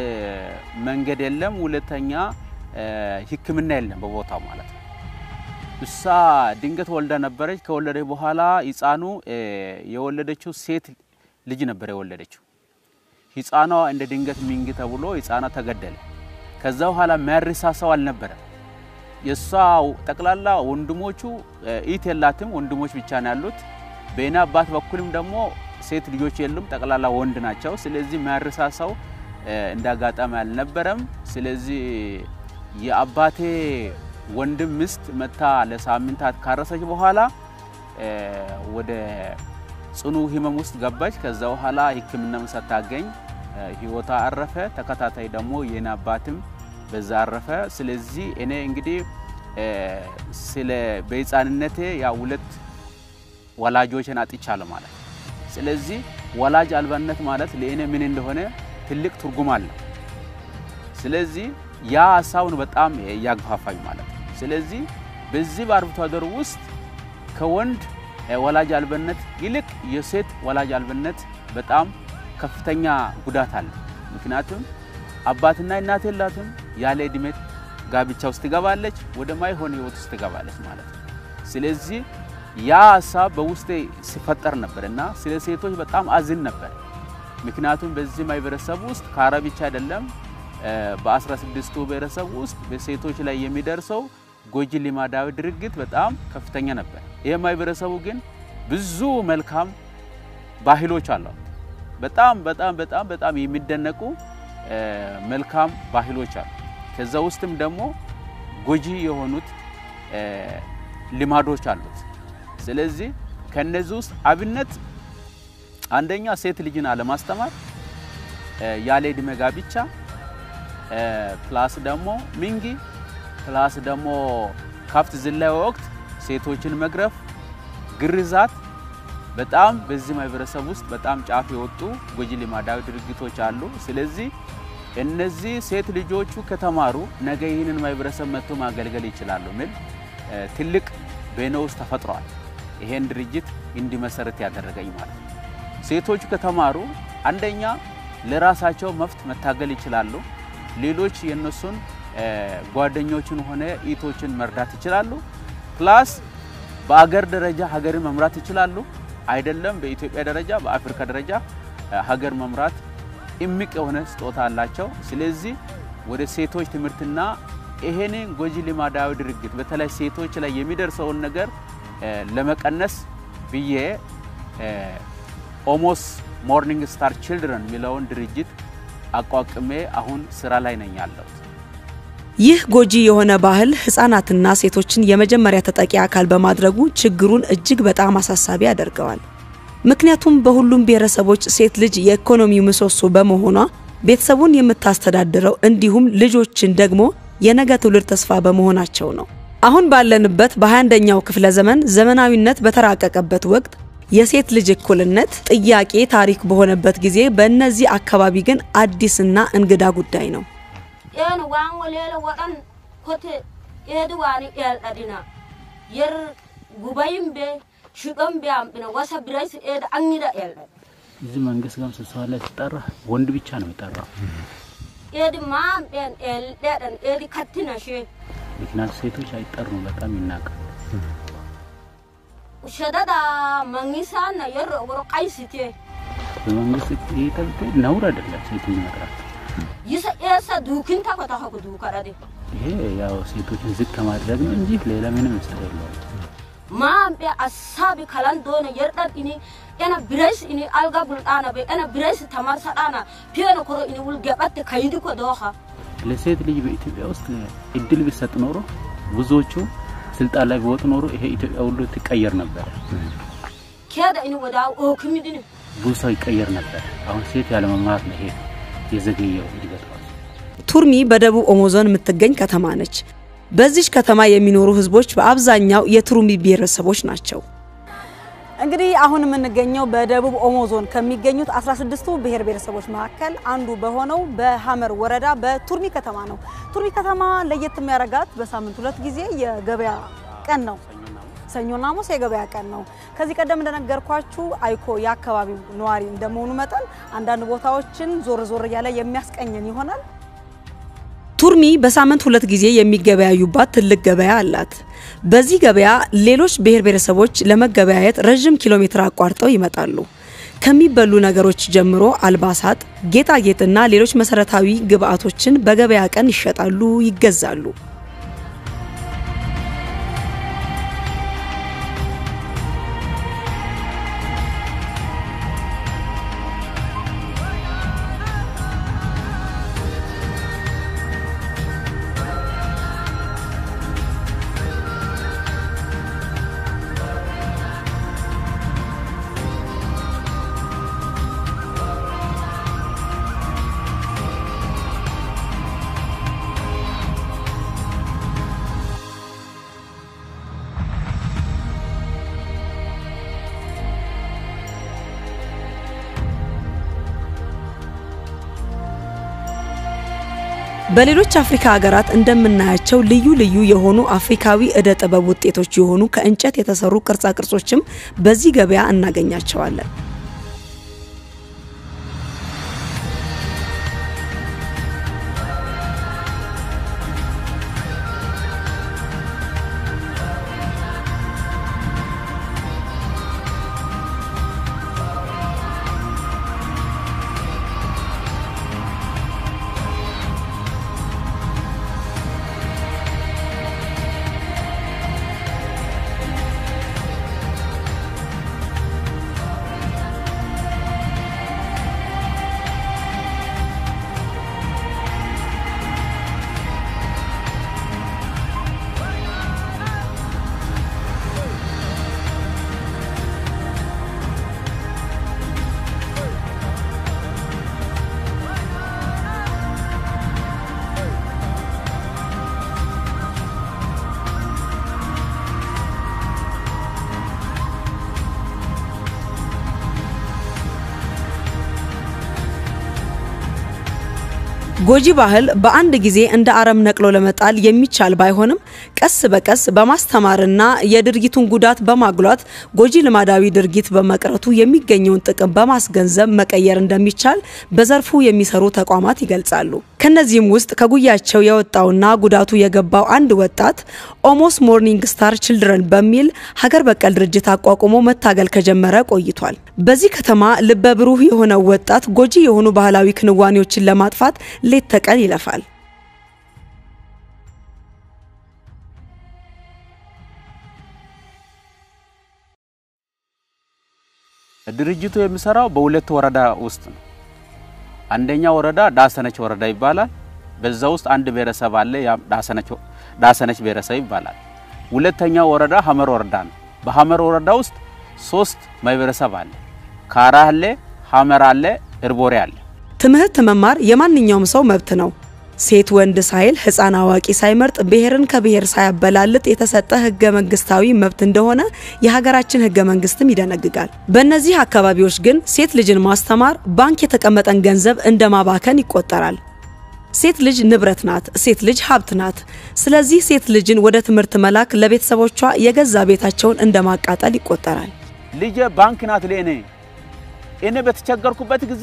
መንገድ የለም፣ ሁለተኛ ሕክምና የለም በቦታው ማለት ነው። እሷ ድንገት ወልዳ ነበረች። ከወለደች በኋላ ህፃኑ የወለደችው ሴት ልጅ ነበር የወለደችው። ህፃኗ እንደ ድንገት ሚንግ ተብሎ ህፃኗ ተገደለ። ከዛ በኋላ የሚያርሳ ሰው አልነበረም። የእሷ ጠቅላላ ወንድሞቹ ኢት የላትም፣ ወንድሞች ብቻ ነው ያሉት። በእኔ አባት በኩልም ደግሞ ሴት ልጆች የሉም፣ ጠቅላላ ወንድ ናቸው። ስለዚህ የሚያርሳ ሰው እንደ አጋጣሚ አልነበረም። ስለዚህ የአባቴ ወንድም ሚስት መታ ለሳምንታት ካረሰች በኋላ ወደ ጽኑ ህመም ውስጥ ገባች። ከዛ በኋላ ህክምናም ሳታገኝ ህይወቷ አረፈ። ተከታታይ ደግሞ የኔ አባትም በዛ አረፈ። ስለዚህ እኔ እንግዲህ ስለ በህፃንነቴ ያ ሁለት ወላጆችን አጥቻለሁ ማለት ነው። ስለዚህ ወላጅ አልባነት ማለት ለእኔ ምን እንደሆነ ትልቅ ትርጉም አለው። ስለዚህ ያ ሀሳቡን በጣም ያግፋፋኝ ማለት ነው። ስለዚህ በዚህ በአርብቶ አደር ውስጥ ከወንድ ወላጅ አልባነት ይልቅ የሴት ወላጅ አልባነት በጣም ከፍተኛ ጉዳት አለ። ምክንያቱም አባትና እናት የላትም። ያለ እድሜ ጋብቻ ውስጥ ትገባለች፣ ወደ ማይሆን ህይወት ውስጥ ትገባለች ማለት ነው። ስለዚህ ያ ሀሳብ በውስጤ ሲፈጠር ነበር እና ስለ ሴቶች በጣም አዝን ነበር። ምክንያቱም በዚህ ማህበረሰብ ውስጥ ከአረ ብቻ አይደለም በአስራ ስድስቱ ብሔረሰብ ውስጥ በሴቶች ላይ የሚደርሰው ጎጂ ልማዳዊ ድርጊት በጣም ከፍተኛ ነበር። ይህ ማህበረሰቡ ግን ብዙ መልካም ባህሎች አለው። በጣም በጣም በጣም በጣም የሚደነቁ መልካም ባህሎች አሉ። ከዛ ውስጥም ደግሞ ጎጂ የሆኑት ልማዶች አሉት። ስለዚህ ከነዚህ ውስጥ አብነት አንደኛ ሴት ልጅን አለማስተማር፣ ያለ ዕድሜ ጋብቻ ፕላስ ደግሞ ሚንጊ ፕላስ ደግሞ ከብት ዝላይ ወቅት ሴቶችን መግረፍ፣ ግርዛት በጣም በዚህ ማህበረሰብ ውስጥ በጣም ጫፍ የወጡ ጎጂ ልማዳዊ ድርጊቶች አሉ። ስለዚህ እነዚህ ሴት ልጆቹ ከተማሩ ነገ ይህንን ማህበረሰብ መጥቶ ማገልገል ይችላሉ የሚል ትልቅ በእኔ ውስጥ ተፈጥሯል። ይሄን ድርጅት እንዲመሰረት ያደረገኝ ማለት ነው። ሴቶቹ ከተማሩ አንደኛ ለራሳቸው መብት መታገል ይችላሉ። ሌሎች የነሱን ጓደኞችን ሆነ ኢቶችን መርዳት ይችላሉ። ፕላስ በአገር ደረጃ ሀገርን መምራት ይችላሉ። አይደለም በኢትዮጵያ ደረጃ በአፍሪካ ደረጃ ሀገር መምራት እምቅ የሆነ ስጦታ አላቸው። ስለዚህ ወደ ሴቶች ትምህርትና ይሄንን ጎጂ ልማዳዊ ድርጊት በተለይ ሴቶች ላይ የሚደርሰውን ነገር ለመቀነስ ብዬ ኦሞስ ሞርኒንግ ስታር ችልድረን የሚለውን ድርጅት አቋቁሜ አሁን ስራ ላይ ነኝ ያለሁት። ይህ ጎጂ የሆነ ባህል ህጻናትና ሴቶችን የመጀመሪያ ተጠቂ አካል በማድረጉ ችግሩን እጅግ በጣም አሳሳቢ ያደርገዋል። ምክንያቱም በሁሉም ብሔረሰቦች ሴት ልጅ የኢኮኖሚው ምሰሶ በመሆኗ ቤተሰቡን የምታስተዳድረው እንዲሁም ልጆችን ደግሞ የነገ ትውልድ ተስፋ በመሆናቸው ነው። አሁን ባለንበት በ21ኛው ክፍለ ዘመን ዘመናዊነት በተራቀቀበት ወቅት የሴት ልጅ እኩልነት ጥያቄ ታሪክ በሆነበት ጊዜ በእነዚህ አካባቢ ግን አዲስና እንግዳ ጉዳይ ነው። een waan waleela waɗan kote eedi waani ƴelɗaɗina yer gubayin be shiɗon be amɓina wasa biraysi eedi anñiɗa ƴelɗaɗ እዚህ መንግስት ጋር ስብሰባ ላይ ሲጠራ ወንድ ብቻ ነው የጠራው። eedi maam ɓen ɗeɗan eedi kattina she ምክንያቱ ሴቶች አይጠሩም፣ በጣም ይናቃል። shedaɗa mangisanna yerro woro qaysite በመንግስት ይህ ተብቶ ነውር አይደለም ሴቶች መጥራት። yisa eessa duukinta ko taha ko duukaɗade ይሄ ያው ሴቶችን ዝቅ ከማድረግ ነው እንጂ ሌላ ምንም ምስል የለውም። maam ɓe assabi kalan dona yerɗan ini ena biraysi ini alga bulɗana ɓe ena biraysi tamarsaɗana piyeno koro ini wulgeɓatte kayidi ko dooha ለሴት ልጅ በኢትዮጵያ ውስጥ እድል ቢሰጥ ኖሮ ብዙዎቹ ስልጣን ላይ ቢወጡ ኖሮ ይሄ ኢትዮጵያ ሁሉ ትቀየር ነበር። keeda ini wodaw ookimidini ብዙ ሰው ይቀየር ነበር። አሁን ሴት ያለመማር ነው ይሄ የዘገየው እድገት ራሱ። ቱርሚ በደቡብ ኦሞ ዞን የምትገኝ ከተማ ነች። በዚች ከተማ የሚኖሩ ህዝቦች በአብዛኛው የቱርሚ ብሔረሰቦች ናቸው። እንግዲህ አሁን የምንገኘው በደቡብ ኦሞ ዞን ከሚገኙት 16ቱ ብሔር ብሔረሰቦች መካከል አንዱ በሆነው በሀመር ወረዳ በቱርሚ ከተማ ነው። ቱርሚ ከተማ ለየት የሚያደርጋት በሳምንት ሁለት ጊዜ የገበያ ቀን ነው። ሰኞና ሐሙስ የገበያ ቀን ነው። ከዚህ ቀደም እንደነገርኳችሁ አይኮ የአካባቢው ነዋሪ እንደመሆኑ መጠን አንዳንድ ቦታዎችን ዞር ዞር እያለ የሚያስቀኘን ይሆናል። ቱርሚ በሳምንት ሁለት ጊዜ የሚገበያዩባት ትልቅ ገበያ አላት። በዚህ ገበያ ሌሎች ብሔር ብሔረሰቦች ለመገበያየት ረዥም ኪሎ ሜትር አቋርጠው ይመጣሉ። ከሚበሉ ነገሮች ጀምሮ አልባሳት፣ ጌጣጌጥና ሌሎች መሰረታዊ ግብአቶችን በገበያ ቀን ይሸጣሉ፣ ይገዛሉ። በሌሎች አፍሪካ ሀገራት እንደምናያቸው ልዩ ልዩ የሆኑ አፍሪካዊ እደ ጥበብ ውጤቶች የሆኑ ከእንጨት የተሰሩ ቅርጻ ቅርጾችም በዚህ ገበያ እናገኛቸዋለን። ጎጂ ባህል በአንድ ጊዜ እንደ አረም ነቅሎ ለመጣል የሚቻል ባይሆንም ቀስ በቀስ በማስተማርና የድርጊቱን ጉዳት በማጉላት ጎጂ ልማዳዊ ድርጊት በመቅረቱ የሚገኘውን ጥቅም በማስገንዘብ መቀየር እንደሚቻል በዘርፉ የሚሰሩ ተቋማት ይገልጻሉ። ከነዚህም ውስጥ ከጉያቸው የወጣውና ጉዳቱ የገባው አንድ ወጣት ኦሞስ ሞርኒንግ ስታር ችልድረን በሚል ሀገር በቀል ድርጅት አቋቁሞ መታገል ከጀመረ ቆይቷል። በዚህ ከተማ ልበ ብሩህ የሆነው ወጣት ጎጂ የሆኑ ባህላዊ ክንዋኔዎችን ለማጥፋት ሌት ተቀን ይለፋል። ድርጅቱ የሚሰራው በሁለት ወረዳ ውስጥ ነው። አንደኛ ወረዳ ዳሰነች ወረዳ ይባላል። በዛ ውስጥ አንድ ብሔረሰብ አለ፣ ያ ዳሰነች ዳሰነች ብሔረሰብ ይባላል። ሁለተኛው ወረዳ ሀመር ወረዳ ነው። በሀመር ወረዳ ውስጥ ሶስት ማህበረሰብ አለ። ካራ አለ፣ ሀመር አለ፣ እርቦሬ አለ። ትምህርት መማር የማንኛውም ሰው መብት ነው። ሴት ወንድ ሳይል ሕፃን አዋቂ ሳይመርጥ ብሔርን ከብሔር ሳያበላልጥ የተሰጠ ህገ መንግስታዊ መብት እንደሆነ የሀገራችን ህገ መንግስትም ይደነግጋል። በእነዚህ አካባቢዎች ግን ሴት ልጅን ማስተማር ባንክ የተቀመጠን ገንዘብ እንደ ማባከን ይቆጠራል። ሴት ልጅ ንብረት ናት። ሴት ልጅ ሀብት ናት። ስለዚህ ሴት ልጅን ወደ ትምህርት መላክ ለቤተሰቦቿ የገዛ ቤታቸውን እንደ ማቃጠል ይቆጠራል። ልጄ ባንክ ናት ለእኔ እኔ በተቸገርኩበት ጊዜ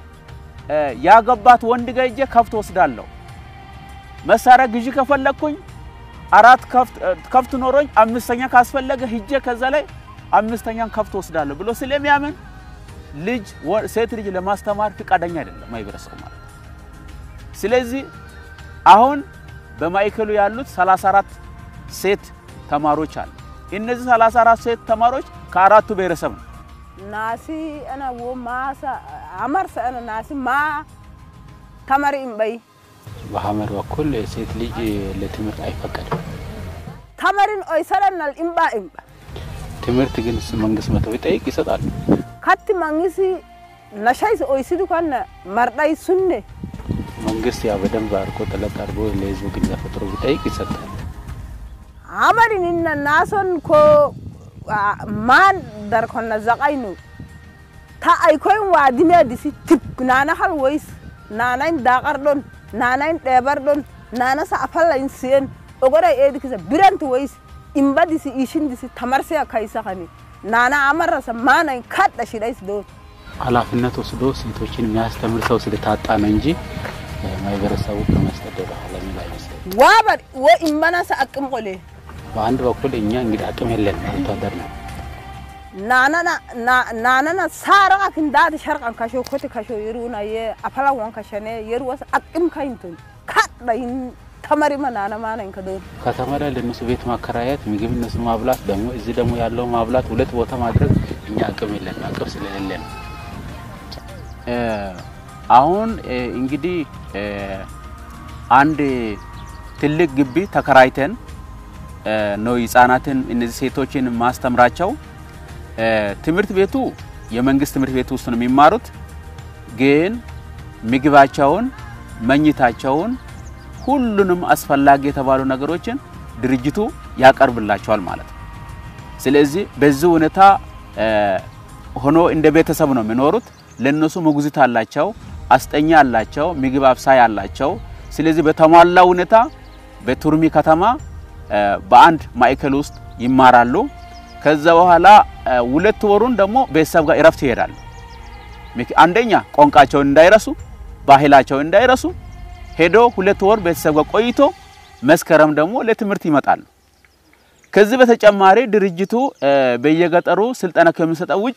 ያገባት ወንድ ጋር ሄጄ ከብት ወስዳለሁ። መሳሪያ ግዢ ከፈለግኩኝ አራት ከብት ኖሮኝ አምስተኛ ካስፈለገ ሂጄ ከዛ ላይ አምስተኛን ከብት ወስዳለሁ ብሎ ስለሚያምን ልጅ ሴት ልጅ ለማስተማር ፍቃደኛ አይደለም ማህበረሰቡ ማለት። ስለዚህ አሁን በማዕከሉ ያሉት 34 ሴት ተማሪዎች አሉ። እነዚህ 34 ሴት ተማሪዎች ከአራቱ ብሔረሰብ ነው። ናሲ አና wo maasa amarsa ana naasi ma tamari imbay በሀመር በኩል ሴት ልጅ ለትምህርት አይፈቀድም። tamarin oysaranal imba imba ትምህርት ግን መንግስት መቶ ቢጠይቅ ይሰጣሉ። katti mangisi nashaysi oysidu kanna mardhay sunne መንግስት ያው በደንብ አድርጎ ጥለት አድርጎ ለህዝቡ ግንዛቤ ፈጥሮ ቢጠይቅ ይሰጣል። amarin inna nason ko man dar konna zaqaynu ta aykoyn waadime disi tip nana hal woys nanayn daqar ɗon nanayn ɗebar ɗon nana sa afallayn siyen ogoray eedi kisa biranti woys imba disi ishin disi tamarsiya kaysa kani nana amarasa maanayn kaɗɗa shiɗays doon ኃላፊነት ወስዶ ሴቶችን የሚያስተምር ሰው ስለታጣ ነው እንጂ ማህበረሰቡ ከመስጠት ወደ ኋላ የሚል አይመስለኝም። waabar wo imbanasa aqim qole በአንድ በኩል እኛ እንግዲህ አቅም የለን ወታደር ነው። nanana na- nanana saaraqa kindaati sharqan kasho koti kasho yeruna ye afalan wan kashane yeru was aqim kayntun kaɗɗa yin tamarima nana maanayn ka doon ከተማ ላይ ለእነሱ ቤት ማከራየት፣ ምግብ እነሱ ማብላት፣ ደግሞ እዚህ ደግሞ ያለው ማብላት ሁለት ቦታ ማድረግ እኛ አቅም የለን አቅም ስለሌለ ነው። አሁን እንግዲህ አንድ ትልቅ ግቢ ተከራይተን ነው ህጻናትን እነዚህ ሴቶችን ማስተምራቸው። ትምህርት ቤቱ የመንግስት ትምህርት ቤት ውስጥ ነው የሚማሩት። ግን ምግባቸውን፣ መኝታቸውን፣ ሁሉንም አስፈላጊ የተባሉ ነገሮችን ድርጅቱ ያቀርብላቸዋል ማለት ነው። ስለዚህ በዚህ ሁኔታ ሆኖ እንደ ቤተሰብ ነው የሚኖሩት። ለነሱ ሞግዚት አላቸው፣ አስጠኛ አላቸው፣ ምግብ አብሳይ አላቸው። ስለዚህ በተሟላ ሁኔታ በቱርሚ ከተማ በአንድ ማዕከል ውስጥ ይማራሉ። ከዛ በኋላ ሁለት ወሩን ደግሞ ቤተሰብ ጋር እረፍት ይሄዳሉ። አንደኛ ቋንቋቸውን እንዳይረሱ፣ ባህላቸውን እንዳይረሱ ሄዶ ሁለት ወር ቤተሰብ ጋር ቆይቶ መስከረም ደግሞ ለትምህርት ይመጣሉ። ከዚህ በተጨማሪ ድርጅቱ በየገጠሩ ስልጠና ከሚሰጠው ውጭ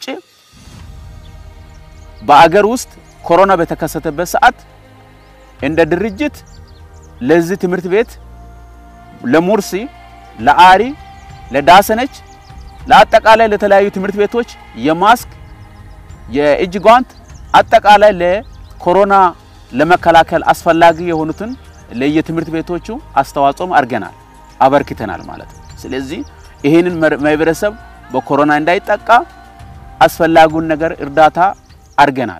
በአገር ውስጥ ኮሮና በተከሰተበት ሰዓት እንደ ድርጅት ለዚህ ትምህርት ቤት ለሙርሲ፣ ለአሪ፣ ለዳሰነች፣ ለአጠቃላይ ለተለያዩ ትምህርት ቤቶች የማስክ የእጅ ጓንት አጠቃላይ ለኮሮና ለመከላከል አስፈላጊ የሆኑትን ለየትምህርት ቤቶቹ አስተዋጽኦም አድርገናል አበርክተናል ማለት ነው። ስለዚህ ይህንን ማህበረሰብ በኮሮና እንዳይጠቃ አስፈላጊውን ነገር እርዳታ አድርገናል።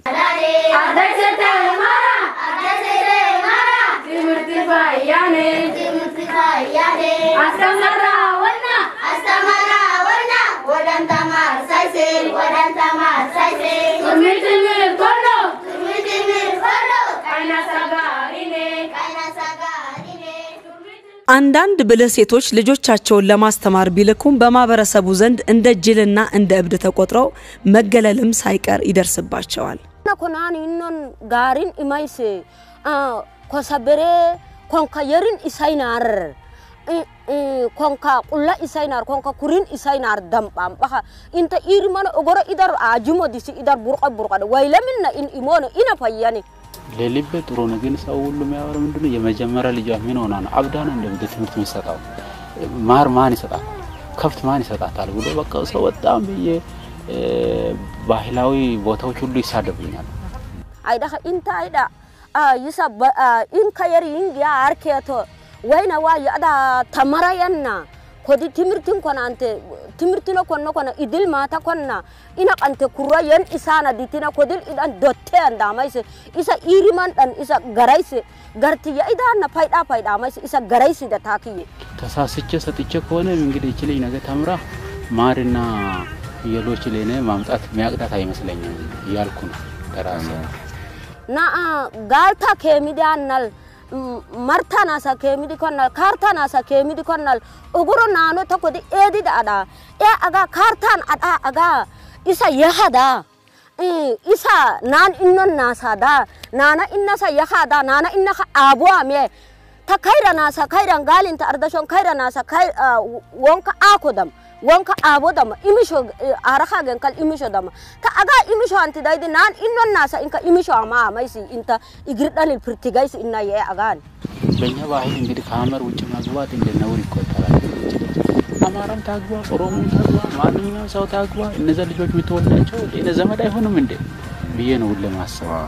አንዳንድ ብልህ ሴቶች ልጆቻቸውን ለማስተማር ቢልኩም በማህበረሰቡ ዘንድ እንደ ጅልና እንደ እብድ ተቆጥረው መገለልም ሳይቀር ይደርስባቸዋል። na konan innon garin imayse kosabere konka yerin isainar konka qulla isainar konka kurin isainar dambam baka inta iri mana ogoro idar ajumo disi idar burqa burqa waylaminna in imono ina fayyani ለልቤ ጥሩ ነው፣ ግን ሰው ሁሉ የሚያወራው ምንድነው የመጀመሪያ ልጇ ምን ሆና ነው አብዳ ነው እንደ ትምህርት የሚሰጣው ማር ማን ይሰጣታል፣ ከብት ማን ይሰጣታል ብሎ በቃ ሰው በጣም ብዬ ባህላዊ ቦታዎች ሁሉ ይሳደቡኛል። አይዳ inta አይዳ ይሳ ኢንካ የሪ ኢንጊያ አርኬቶ ወይና ዋ ያዳ ተመራየና ኮዲ ትምህርትን ኮናንተ ትምህርትነ ኮኖ ኮነ ኢድል ማታ ኮና ኢና ቀንተ ኩራ የን ኢሳና ዲቲና ኮድል ኢዳን ዶቴ አንዳማይስ ኢሳ ኢሪማን ዳን ኢሳ ገራይስ ገርቲ የኢዳና ፋይዳ ፋይዳ ማይስ ኢሳ ገራይስ ደታኪዬ ተሳስቼ ሰጥቼ ከሆነ እንግዲህ ይቺ ልጅ ነገ ተምራ ማርና ፍየሎች ለኔ ማምጣት የሚያቅዳት አይመስለኝም እያልኩ ነው ለራሴ። na galta kemidanal marta nasa kemidi konnal karta nasa kemidi konnal uguro nano takodi edi ada e aga kartan ada aga isa yahada isa nan innon nasa da nana inna sa yahada nana inna ka abu ame ta kaira nasa kairan galinta ardashon kaira nasa kai wonka akodam wonka abo dama imisho araka gen kal imisho dama ta aga imisho anti daidi nan innon nasa inka imisho ama amaisi inta igirdan pirtigaisi inna ye agan በእኛ ባህል እንግዲህ ከሀመር ውጭ መግባት እንደ ነውር ይቆጠራል። አማራም ታግባ፣ ኦሮሞም ታግባ፣ ማንኛውም ሰው ታግባ፣ እነዚያ ልጆች የምትወልዳቸው ለእኔ ዘመድ አይሆንም እንዴ ብዬ ነው ሁሌ ማስበው።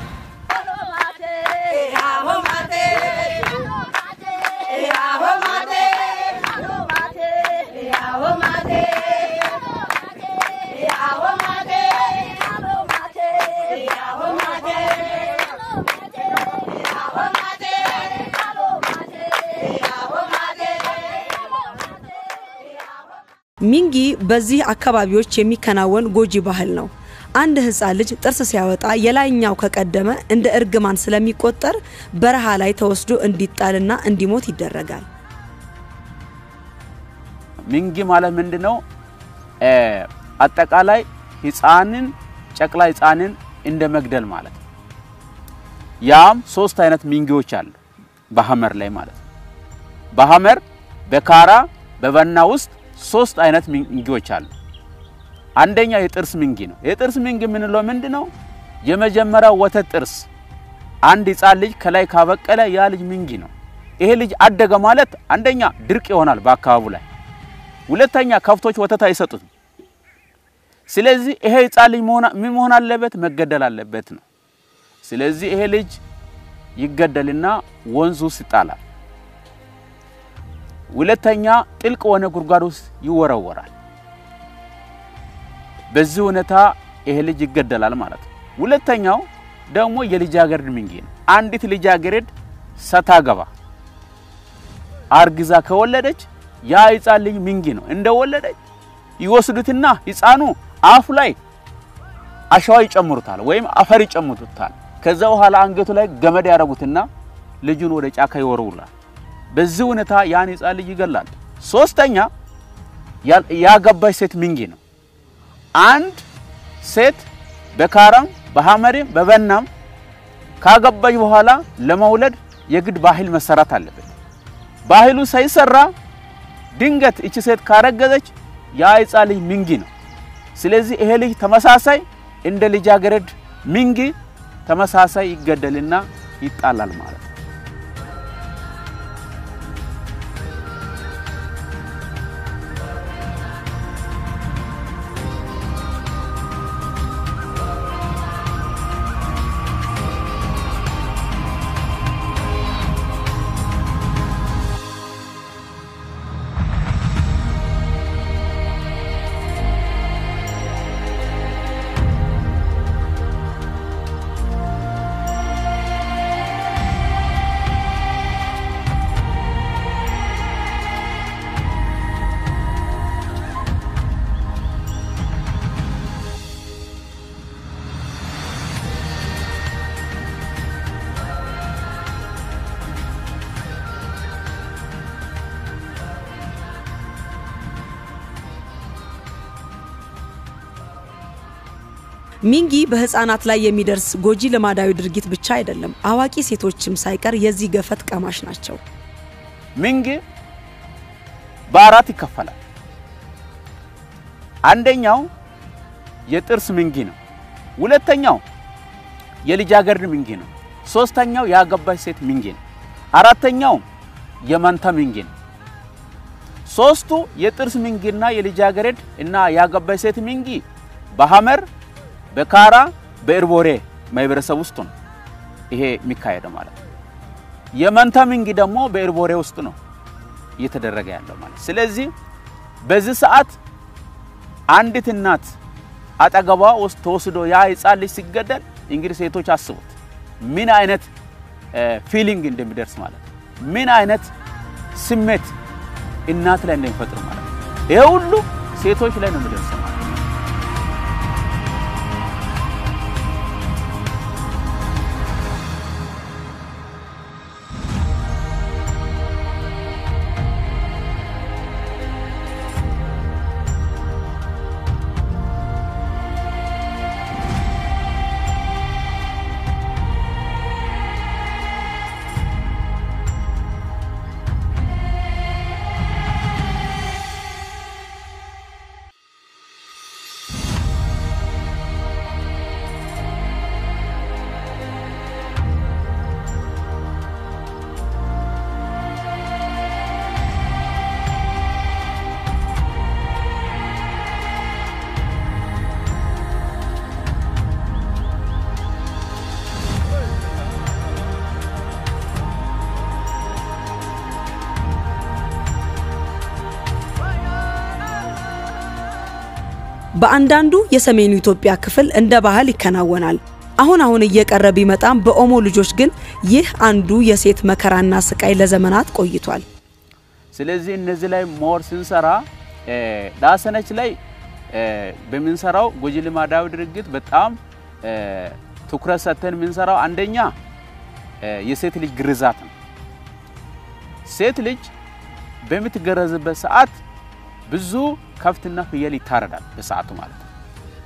ሚንጊ በዚህ አካባቢዎች የሚከናወን ጎጂ ባህል ነው። አንድ ህፃን ልጅ ጥርስ ሲያወጣ የላይኛው ከቀደመ እንደ እርግማን ስለሚቆጠር በረሃ ላይ ተወስዶ እንዲጣልና እንዲሞት ይደረጋል። ሚንጊ ማለት ምንድነው? አጠቃላይ ህፃንን ጨቅላ ህፃንን እንደ መግደል ማለት ነው። ያም ሶስት አይነት ሚንጊዎች አሉ በሀመር ላይ ማለት ነው። በሀመር በካራ በበና ውስጥ ሶስት አይነት ሚንጊዎች አሉ። አንደኛ የጥርስ ሚንጊ ነው። የጥርስ ሚንጊ የምንለው ምንድነው? የመጀመሪያው ወተት ጥርስ አንድ ህፃን ልጅ ከላይ ካበቀለ ያ ልጅ ሚንጊ ነው። ይሄ ልጅ አደገ ማለት አንደኛ ድርቅ ይሆናል በአካባቢው ላይ፣ ሁለተኛ ከብቶች ወተት አይሰጡትም። ስለዚህ ይሄ ህፃን ልጅ ምን መሆን አለበት? መገደል አለበት ነው። ስለዚህ ይሄ ልጅ ይገደልና ወንዝ ውስጥ ይጣላል። ሁለተኛ ጥልቅ የሆነ ጉድጓድ ውስጥ ይወረወራል። በዚህ ሁኔታ ይሄ ልጅ ይገደላል ማለት ነው። ሁለተኛው ደግሞ የልጃገረድ ሚንጊ ነው። አንዲት ልጃገረድ ሰታገባ አርግዛ ከወለደች ያ ህፃን ልጅ ሚንጊ ነው። እንደወለደች ይወስዱትና ህፃኑ አፉ ላይ አሸዋ ይጨምሩታል ወይም አፈር ይጨምሩታል። ከዛ በኋላ አንገቱ ላይ ገመድ ያደርጉትና ልጁን ወደ ጫካ ይወረውራል። በዚህ ሁኔታ ያን ህፃን ልጅ ይገላል። ሶስተኛ ያገባች ሴት ሚንጊ ነው። አንድ ሴት በካራም በሀመሬም በበናም ካገባች በኋላ ለመውለድ የግድ ባህል መሰራት አለበት። ባህሉ ሳይሰራ ድንገት እቺ ሴት ካረገዘች ያ ህፃን ልጅ ሚንጊ ነው። ስለዚህ ይሄ ልጅ ተመሳሳይ እንደ ልጃገረድ ሚንጊ ተመሳሳይ ይገደልና ይጣላል ማለት ነው። ሚንጊ በህፃናት ላይ የሚደርስ ጎጂ ልማዳዊ ድርጊት ብቻ አይደለም፣ አዋቂ ሴቶችም ሳይቀር የዚህ ገፈት ቀማሽ ናቸው። ሚንግ በአራት ይከፈላል። አንደኛው የጥርስ ሚንጊ ነው። ሁለተኛው የልጃገረድ ሚንጊ ነው። ሶስተኛው ያገባች ሴት ሚንጊ ነው። አራተኛው የመንታ ሚንጊ ነው። ሶስቱ የጥርስ ሚንጊና የልጃገረድ እና ያገባች ሴት ሚንጊ በሐመር በካራ በእርቦሬ ማህበረሰብ ውስጥ ነው ይሄ የሚካሄደው ማለት ነው። የመንታ ሚንጊ ደግሞ በእርቦሬ ውስጥ ነው እየተደረገ ያለው ማለት። ስለዚህ በዚህ ሰዓት አንዲት እናት አጠገቧ ውስጥ ተወስዶ ያ ህፃን ልጅ ሲገደል እንግዲህ ሴቶች አስቡት ምን አይነት ፊሊንግ እንደሚደርስ ማለት ነው። ምን አይነት ስሜት እናት ላይ እንደሚፈጥር ማለት ነው። ይሄ ሁሉ ሴቶች ላይ ነው የሚደርሰው ማለት ነው። በአንዳንዱ የሰሜኑ ኢትዮጵያ ክፍል እንደ ባህል ይከናወናል። አሁን አሁን እየቀረ ቢመጣም በኦሞ ልጆች ግን ይህ አንዱ የሴት መከራና ስቃይ ለዘመናት ቆይቷል። ስለዚህ እነዚህ ላይ ሞር ስንሰራ ዳሰነች ላይ በምንሰራው ጎጂ ልማዳዊ ድርጊት በጣም ትኩረት ሰጥተን የምንሰራው አንደኛ የሴት ልጅ ግርዛት ነው። ሴት ልጅ በምትገረዝበት ሰዓት ብዙ ከብትና ፍየል ይታረዳል በሰዓቱ ማለት ነው።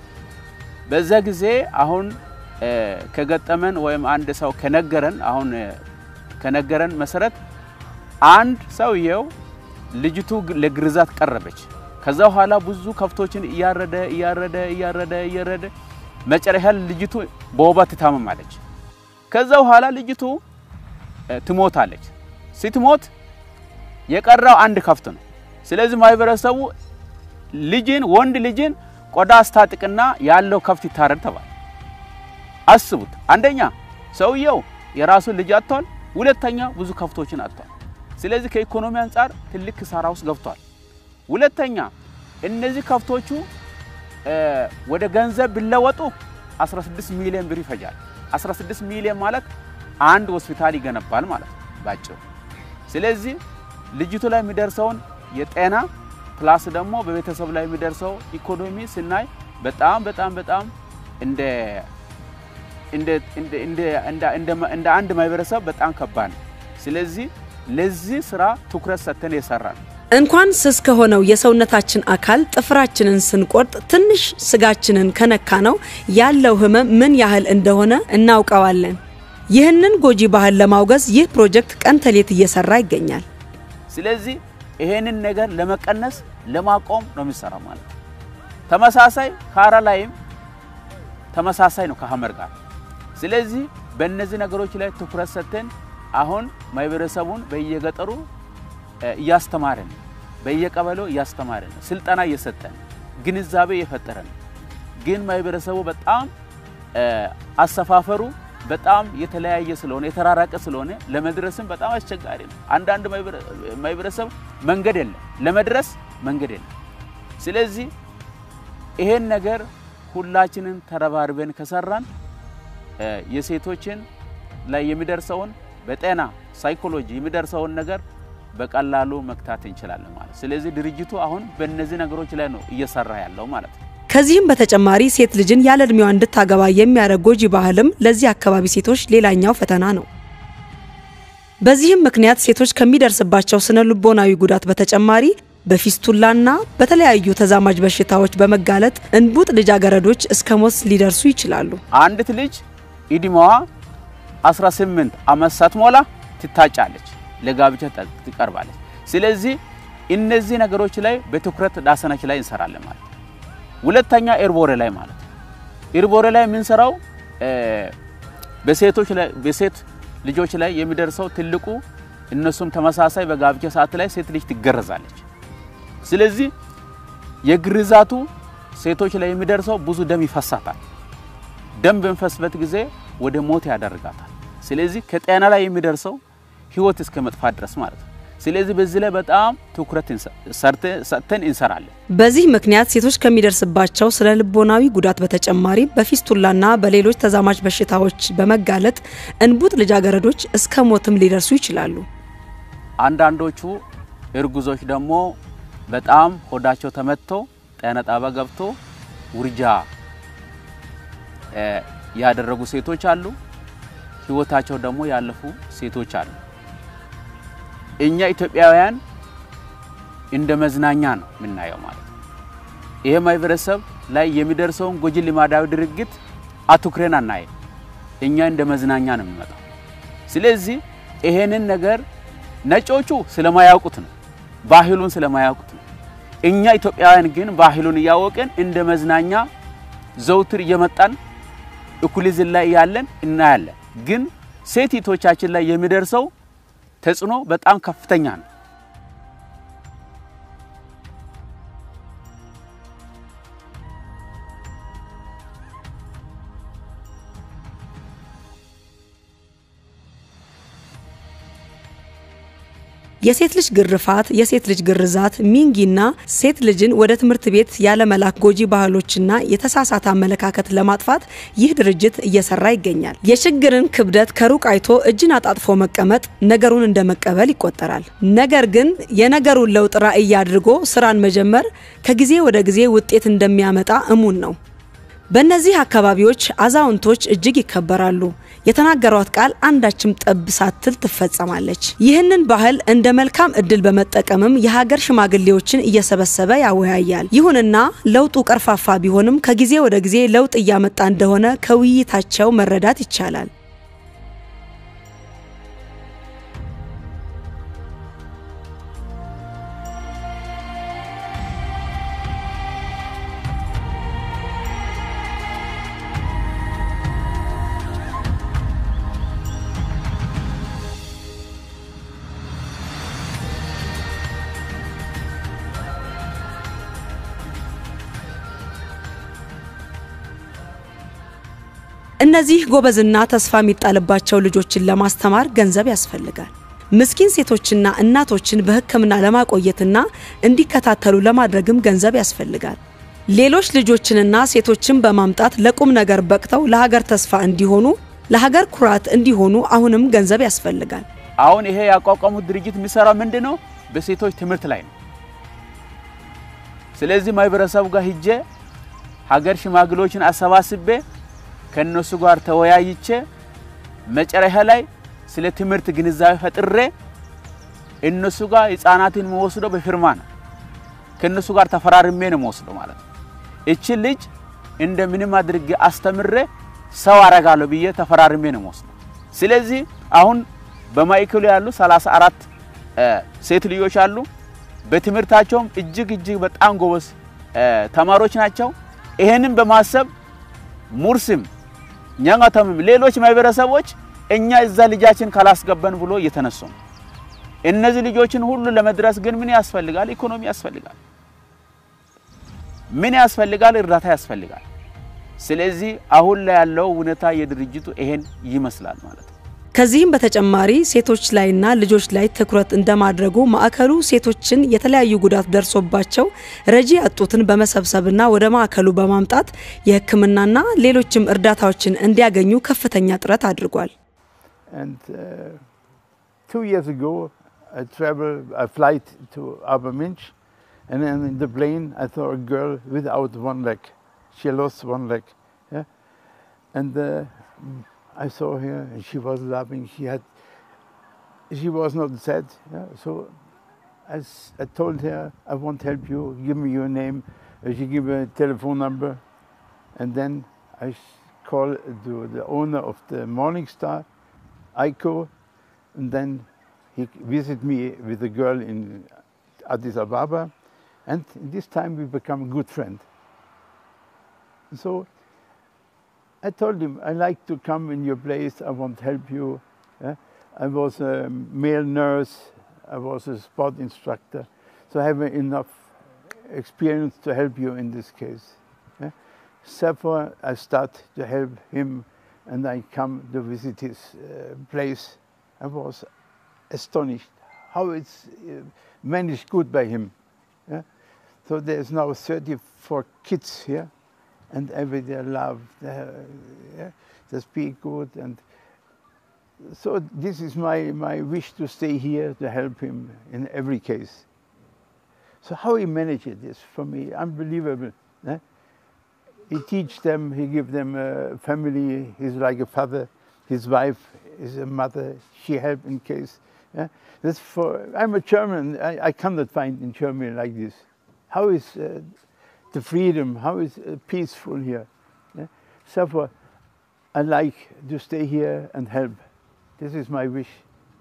በዛ ጊዜ አሁን ከገጠመን ወይም አንድ ሰው ከነገረን አሁን ከነገረን መሰረት አንድ ሰውየው ልጅቱ ለግርዛት ቀረበች። ከዛ በኋላ ብዙ ከብቶችን እያረደ እያረደ እያረደ እያረደ መጨረሻ ልጅቱ በወባ ትታመማለች። ከዛ በኋላ ልጅቱ ትሞታለች። ስትሞት የቀረው አንድ ከብት ነው። ስለዚህ ማህበረሰቡ ልጅን ወንድ ልጅን ቆዳ አስታጥቅና ያለው ከብት ይታረድ ተባለ። አስቡት፣ አንደኛ ሰውየው የራሱን ልጅ አጥቷል፣ ሁለተኛ ብዙ ከብቶችን አጥቷል። ስለዚህ ከኢኮኖሚ አንጻር ትልቅ ኪሳራ ውስጥ ገብቷል። ሁለተኛ እነዚህ ከብቶቹ ወደ ገንዘብ ቢለወጡ 16 ሚሊዮን ብር ይፈጃል። 16 ሚሊዮን ማለት አንድ ሆስፒታል ይገነባል ማለት ነው ባጭሩ። ስለዚህ ልጅቱ ላይ የሚደርሰውን የጤና ፕላስ ደግሞ በቤተሰብ ላይ የሚደርሰው ኢኮኖሚ ስናይ በጣም በጣም በጣም እንደ እንደ አንድ ማህበረሰብ በጣም ከባድ ነው። ስለዚህ ለዚህ ስራ ትኩረት ሰጥተን የሰራ ነው። እንኳን ስስ ከሆነው የሰውነታችን አካል ጥፍራችንን ስንቆርጥ ትንሽ ስጋችንን ከነካ ነው ያለው ህመም ምን ያህል እንደሆነ እናውቀዋለን። ይህንን ጎጂ ባህል ለማውገዝ ይህ ፕሮጀክት ቀን ተሌት እየሰራ ይገኛል። ስለዚህ ይሄንን ነገር ለመቀነስ ለማቆም ነው የሚሰራው ማለት ነው። ተመሳሳይ ካራ ላይም ተመሳሳይ ነው ከሀመር ጋር። ስለዚህ በእነዚህ ነገሮች ላይ ትኩረት ሰጥተን አሁን ማህበረሰቡን በየገጠሩ እያስተማረን በየቀበሌው እያስተማረን ስልጠና እየሰጠን ግንዛቤ እየፈጠረን ግን ማህበረሰቡ በጣም አሰፋፈሩ በጣም የተለያየ ስለሆነ የተራራቀ ስለሆነ ለመድረስም በጣም አስቸጋሪ ነው። አንዳንድ ማህበረሰብ መንገድ የለም፣ ለመድረስ መንገድ የለም። ስለዚህ ይሄን ነገር ሁላችንን ተረባርበን ከሰራን የሴቶችን ላይ የሚደርሰውን በጤና ሳይኮሎጂ የሚደርሰውን ነገር በቀላሉ መግታት እንችላለን ማለት። ስለዚህ ድርጅቱ አሁን በእነዚህ ነገሮች ላይ ነው እየሰራ ያለው ማለት ነው። ከዚህም በተጨማሪ ሴት ልጅን ያለ እድሜዋ እንድታገባ የሚያደርግ ጎጂ ባህልም ለዚህ አካባቢ ሴቶች ሌላኛው ፈተና ነው። በዚህም ምክንያት ሴቶች ከሚደርስባቸው ስነ ልቦናዊ ጉዳት በተጨማሪ በፊስቱላና በተለያዩ ተዛማጅ በሽታዎች በመጋለጥ እንቡጥ ልጃገረዶች እስከ ሞት ሊደርሱ ይችላሉ። አንዲት ልጅ እድሜዋ 18 ዓመት ሳትሞላ ትታጫለች፣ ለጋብቻ ትቀርባለች። ስለዚህ እነዚህ ነገሮች ላይ በትኩረት ዳሰነች ላይ እንሰራለን ማለት ነው። ሁለተኛ ኤርቦሬ ላይ ማለት ነው። ኤርቦሬ ላይ የምንሰራው በሴቶች ላይ በሴት ልጆች ላይ የሚደርሰው ትልቁ እነሱም ተመሳሳይ በጋብቻ ሰዓት ላይ ሴት ልጅ ትገረዛለች። ስለዚህ የግርዛቱ ሴቶች ላይ የሚደርሰው ብዙ ደም ይፈሳታል። ደም በሚፈስበት ጊዜ ወደ ሞት ያደርጋታል። ስለዚህ ከጤና ላይ የሚደርሰው ህይወት እስከ መጥፋት ድረስ ማለት ነው። ስለዚህ በዚህ ላይ በጣም ትኩረት ሰጥተን እንሰራለን። በዚህ ምክንያት ሴቶች ከሚደርስባቸው ስነ ልቦናዊ ጉዳት በተጨማሪ በፊስቱላና በሌሎች ተዛማጅ በሽታዎች በመጋለጥ እንቡጥ ልጃገረዶች እስከ ሞትም ሊደርሱ ይችላሉ። አንዳንዶቹ እርጉዞች ደግሞ በጣም ሆዳቸው ተመትቶ ጤና ጣቢያ ገብቶ ውርጃ ያደረጉ ሴቶች አሉ። ህይወታቸው ደግሞ ያለፉ ሴቶች አሉ። እኛ ኢትዮጵያውያን እንደ መዝናኛ ነው የምናየው ማለት ነው። ይሄ ማህበረሰብ ላይ የሚደርሰውን ጎጂ ልማዳዊ ድርጊት አትኩረን አናየም። እኛ እንደ መዝናኛ ነው የሚመጣው። ስለዚህ ይሄንን ነገር ነጮቹ ስለማያውቁት ነው፣ ባህሉን ስለማያውቁት ነው። እኛ ኢትዮጵያውያን ግን ባህሉን እያወቅን እንደ መዝናኛ ዘውትር እየመጣን እኩሊዝም ላይ ያለን እናያለን። ግን ሴቲቶቻችን ላይ የሚደርሰው ተጽዕኖ በጣም ከፍተኛ ነው። የሴት ልጅ ግርፋት፣ የሴት ልጅ ግርዛት፣ ሚንጊና ሴት ልጅን ወደ ትምህርት ቤት ያለመላክ ጎጂ ባህሎችና የተሳሳተ አመለካከት ለማጥፋት ይህ ድርጅት እየሰራ ይገኛል። የችግርን ክብደት ከሩቅ አይቶ እጅን አጣጥፎ መቀመጥ ነገሩን እንደ መቀበል ይቆጠራል። ነገር ግን የነገሩን ለውጥ ራዕይ አድርጎ ስራን መጀመር ከጊዜ ወደ ጊዜ ውጤት እንደሚያመጣ እሙን ነው። በእነዚህ አካባቢዎች አዛውንቶች እጅግ ይከበራሉ። የተናገሯት ቃል አንዳችም ጠብ ሳትል ትፈጸማለች። ይህንን ባህል እንደ መልካም እድል በመጠቀምም የሀገር ሽማግሌዎችን እየሰበሰበ ያወያያል። ይሁንና ለውጡ ቀርፋፋ ቢሆንም ከጊዜ ወደ ጊዜ ለውጥ እያመጣ እንደሆነ ከውይይታቸው መረዳት ይቻላል። እነዚህ ጎበዝና ተስፋ የሚጣልባቸው ልጆችን ለማስተማር ገንዘብ ያስፈልጋል። ምስኪን ሴቶችና እናቶችን በሕክምና ለማቆየትና እንዲከታተሉ ለማድረግም ገንዘብ ያስፈልጋል። ሌሎች ልጆችንና ሴቶችን በማምጣት ለቁም ነገር በቅተው ለሀገር ተስፋ እንዲሆኑ፣ ለሀገር ኩራት እንዲሆኑ አሁንም ገንዘብ ያስፈልጋል። አሁን ይሄ ያቋቋሙት ድርጅት የሚሰራው ምንድን ነው? በሴቶች ትምህርት ላይ ነው። ስለዚህ ማህበረሰቡ ጋር ሂጄ ሀገር ሽማግሌዎችን አሰባስቤ ከነሱ ጋር ተወያይቼ መጨረሻ ላይ ስለ ትምህርት ግንዛቤ ፈጥሬ እነሱ ጋር ህፃናትን መወስደው በፊርማ ነው። ከነሱ ጋር ተፈራርሜ ነው መወስደው ማለት ነው። እቺ ልጅ እንደምንም አድርጌ አስተምሬ ሰው አረጋለሁ ብዬ ተፈራርሜ ነው መወስደው። ስለዚህ አሁን በማዕከሉ ያሉ 34 ሴት ልጆች አሉ። በትምህርታቸውም እጅግ እጅግ በጣም ጎበዝ ተማሪዎች ናቸው። ይሄንን በማሰብ ሙርስም ኛንጋተምም ሌሎች ማህበረሰቦች እኛ እዛ ልጃችን ካላስገባን ብሎ እየተነሱ ነው። እነዚህ ልጆችን ሁሉ ለመድረስ ግን ምን ያስፈልጋል? ኢኮኖሚ ያስፈልጋል። ምን ያስፈልጋል? እርዳታ ያስፈልጋል። ስለዚህ አሁን ላይ ያለው ሁኔታ የድርጅቱ ይሄን ይመስላል ማለት ነው። ከዚህም በተጨማሪ ሴቶች ላይና ልጆች ላይ ትኩረት እንደማድረጉ ማዕከሉ ሴቶችን የተለያዩ ጉዳት ደርሶባቸው ረጂ ያጡትን በመሰብሰብና ወደ ማዕከሉ በማምጣት የሕክምናና ሌሎችም እርዳታዎችን እንዲያገኙ ከፍተኛ ጥረት አድርጓል። And uh, two years ago, I traveled, I flight to Aberminch, and then in the plane, I saw a girl without one leg. She lost one leg. Yeah? And uh, I saw her, and she was laughing. She had, she was not sad. Yeah? So I, s- I told her, I want to help you, give me your name. Uh, She gave a telephone number. And then I s- call to the owner of the Morning Star, Aiko, and then he visit me with a girl in Addis Ababa. And this time we become good friend. So I told him, I like to come in your place, I want to help you. yeah. I was a male nurse, I was a sport instructor, so I have enough experience to help you in this case. yeah. Therefore, I start to help him and I come to visit his uh, place. I was astonished how it's uh, managed good by him. yeah. So there's now 34 kids here and everybody love, they, yeah, they speak good and so this is my, my wish to stay here to help him in every case. So how he managed this for me, unbelievable. eh? He teach them, he give them a family, he's like a father, his wife is a mother, she help in case. Yeah? That's for, I'm a German, I, I cannot find in Germany like this. How is uh, the freedom, how is uh, peaceful here? Yeah? Therefore, I like to stay here and help. This is my wish.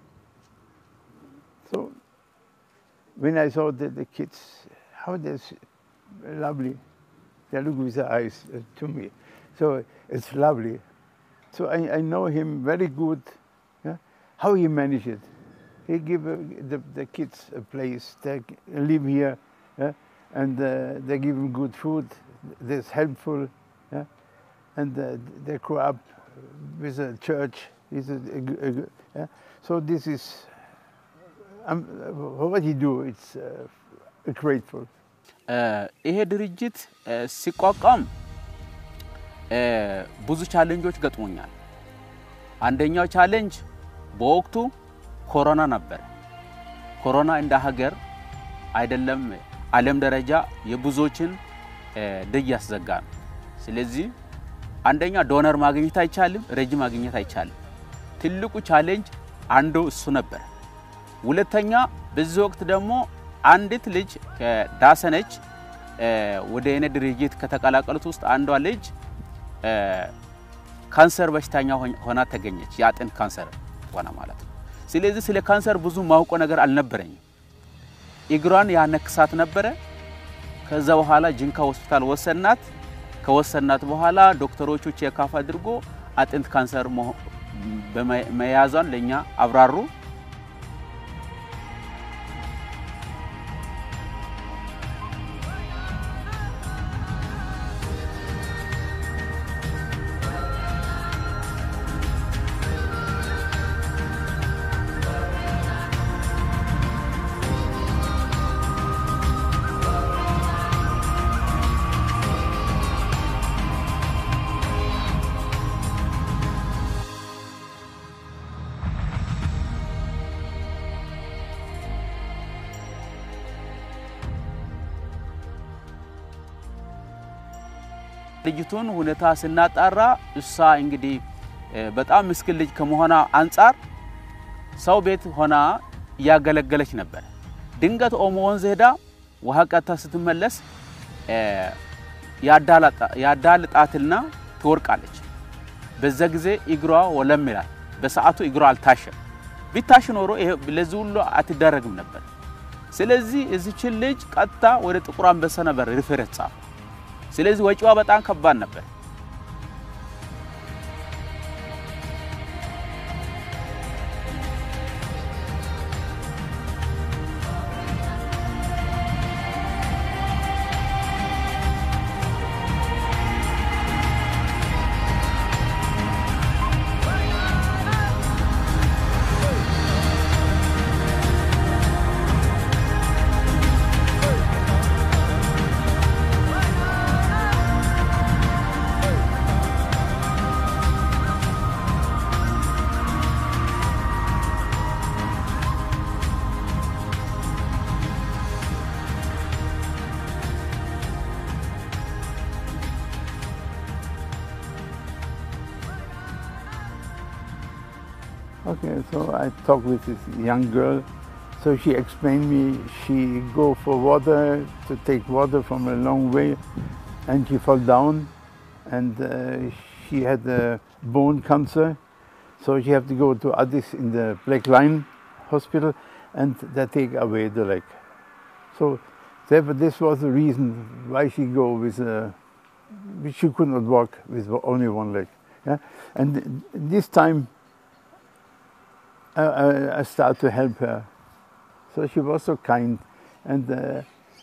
So, when I saw the, the kids, how they're s- lovely, they look with their eyes uh, to me. So it's lovely. So I, I know him very good. Yeah? How he managed it. He give uh, the, the kids a place. They g- live here, yeah? and uh, they give them good food. That's helpful, yeah? and uh, they grow up with a church. Is a, a g- a g- yeah? So this is um, what he do. It's uh, grateful. ይሄ ድርጅት እ፣ ሲቋቋም እ፣ ብዙ ቻሌንጆች ገጥሞኛል። አንደኛው ቻሌንጅ በወቅቱ ኮሮና ነበር። ኮሮና እንደ ሀገር አይደለም ዓለም ደረጃ የብዙዎችን እ፣ ደጅ ያስዘጋ ነው። ስለዚህ አንደኛ ዶነር ማግኘት አይቻልም፣ ረጅ ማግኘት አይቻልም። ትልቁ ቻሌንጅ አንዱ እሱ ነበር። ሁለተኛ በዚህ ወቅት ደግሞ አንዲት ልጅ ከዳሰነች እ፣ ወደ እኔ ድርጅት ከተቀላቀሉት ውስጥ አንዷ ልጅ እ፣ ካንሰር በሽተኛ ሆኝ- ሆና ተገኘች። የአጥንት ካንሰር ሆና ማለት ነው። ስለዚህ ስለ ካንሰር ብዙ ማውቀው ነገር አልነበረኝም። እግሯን ያነክሳት ነበረ። ከዛ በኋላ ጅንካ ሆስፒታል ወሰናት። ከወሰናት በኋላ ዶክተሮቹ ቼካፍ አድርጎ አጥንት ካንሰር መሆ- በመ- መያዟን ለእኛ አብራሩ። ልጅቱን ሁኔታ ስናጣራ እሷ እንግዲህ እ፣ በጣም ምስኪን ልጅ ከመሆኗ አንጻር ሰው ቤት ሆና እያገለገለች ነበር። ድንገት ኦሞ ወንዝ ሄዳ ውሃ ቀድታ ስትመለስ እ፣ ያዳላጣ- ያዳልጣትና ትወርቃለች። በዛ ጊዜ እግሯ ወለም ይላል። በሰዓቱ እግሯ አልታሸም። ቢታሽ ኖሮ ይሄ ለዚህ ሁሉ አትደረግም ነበር። ስለዚህ እዚችን ልጅ ቀጥታ ወደ ጥቁር አንበሳ ነበር ሪፌረት ጻፈ። ስለዚህ ወጪዋ በጣም ከባድ ነበር። Okay, so I talked with this young girl So she explained me she go for water to take water from a long way, and she fell down, and uh, she had a bone cancer, so she have to go to Addis in the Black Line Hospital, and they take away the leg. So therefore, this was the reason why she go with a. She could not walk with only one leg. Yeah? And this time, I, I, I start to help her. So she was so kind, and uh,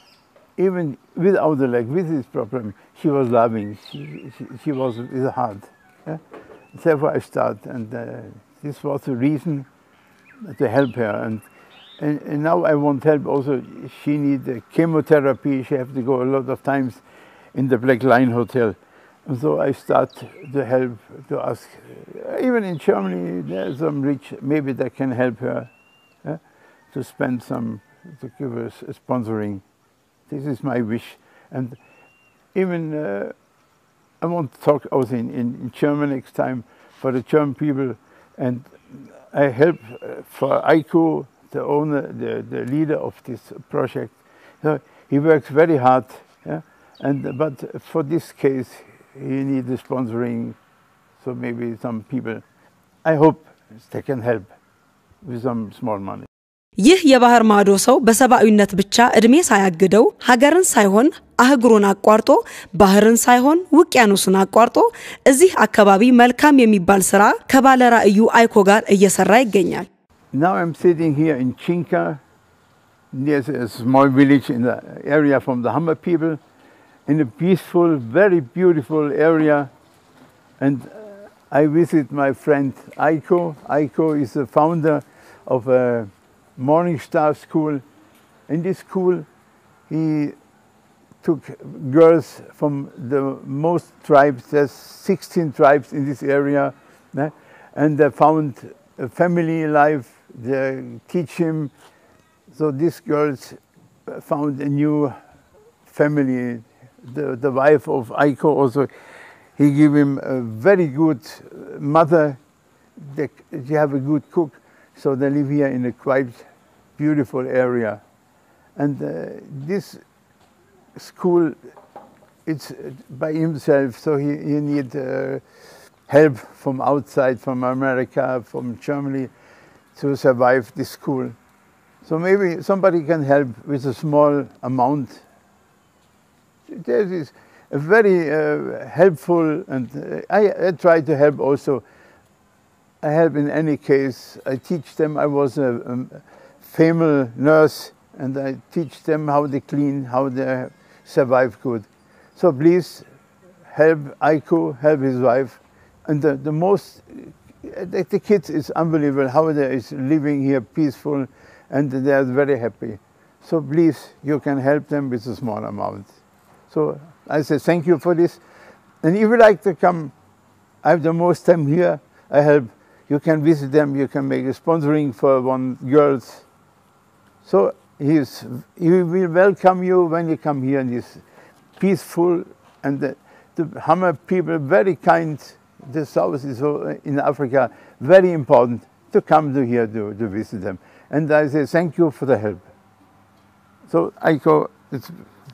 even without the leg, with this problem, she was loving. She, she, she was with the heart. Yeah? Therefore, I start, and uh, this was the reason to help her. And, and, and now I want help also. She need uh, chemotherapy. She have to go a lot of times in the Black Line Hotel. And so I start to help, to ask. Even in Germany, there's some rich, maybe they can help her yeah, to spend some, to give her s- sponsoring. This is my wish. And even uh, I want to talk also in, in, in German next time for the German people. And I help uh, for Aiko, the owner, the, the leader of this project. So he works very hard. Yeah? And, but for this case, he needs the sponsoring. So maybe some people, I hope they can help with some small money. ይህ የባህር ማዶ ሰው በሰብአዊነት ብቻ እድሜ ሳያግደው ሀገርን ሳይሆን አህጉሩን አቋርጦ ባህርን ሳይሆን ውቅያኖሱን አቋርጦ እዚህ አካባቢ መልካም የሚባል ስራ ከባለ ራዕዩ አይኮ ጋር እየሰራ ይገኛል። Now I'm sitting here in Chinka. There's a small village in the area from the Hammer people, in a peaceful, very beautiful area. And uh, I visit my friend Aiko. Aiko is the founder of a Morning Star School. In this school, he took girls from the most tribes. There's 16 tribes in this area, né? and they found a family life. They teach him. So these girls found a new family. The, the wife of Aiko also, he gave him a very good mother. They, they have a good cook. So they live here in a quite beautiful area. And uh, this school, it's uh, by himself, so he, he need uh, help from outside, from America, from Germany, to survive this school. So maybe somebody can help with a small amount. This is a very uh, helpful, and uh, I, I try to help also. I help in any case. I teach them. I was a, um, female nurse, and I teach them how they clean, how they survive good. So please help Aiko, help his wife, and the, the most the, the kids is unbelievable how they is living here peaceful, and they are very happy. So please, you can help them with a small amount. So I say thank you for this, and if you like to come, I have the most time here. I help. You can visit them. You can make a sponsoring for one girls. So he is, he will welcome you when you come here. And he's peaceful, and the, the Hammer people very kind. The south is so- in Africa very important to come to here to, to visit them. And I say thank you for the help. So I go. It's,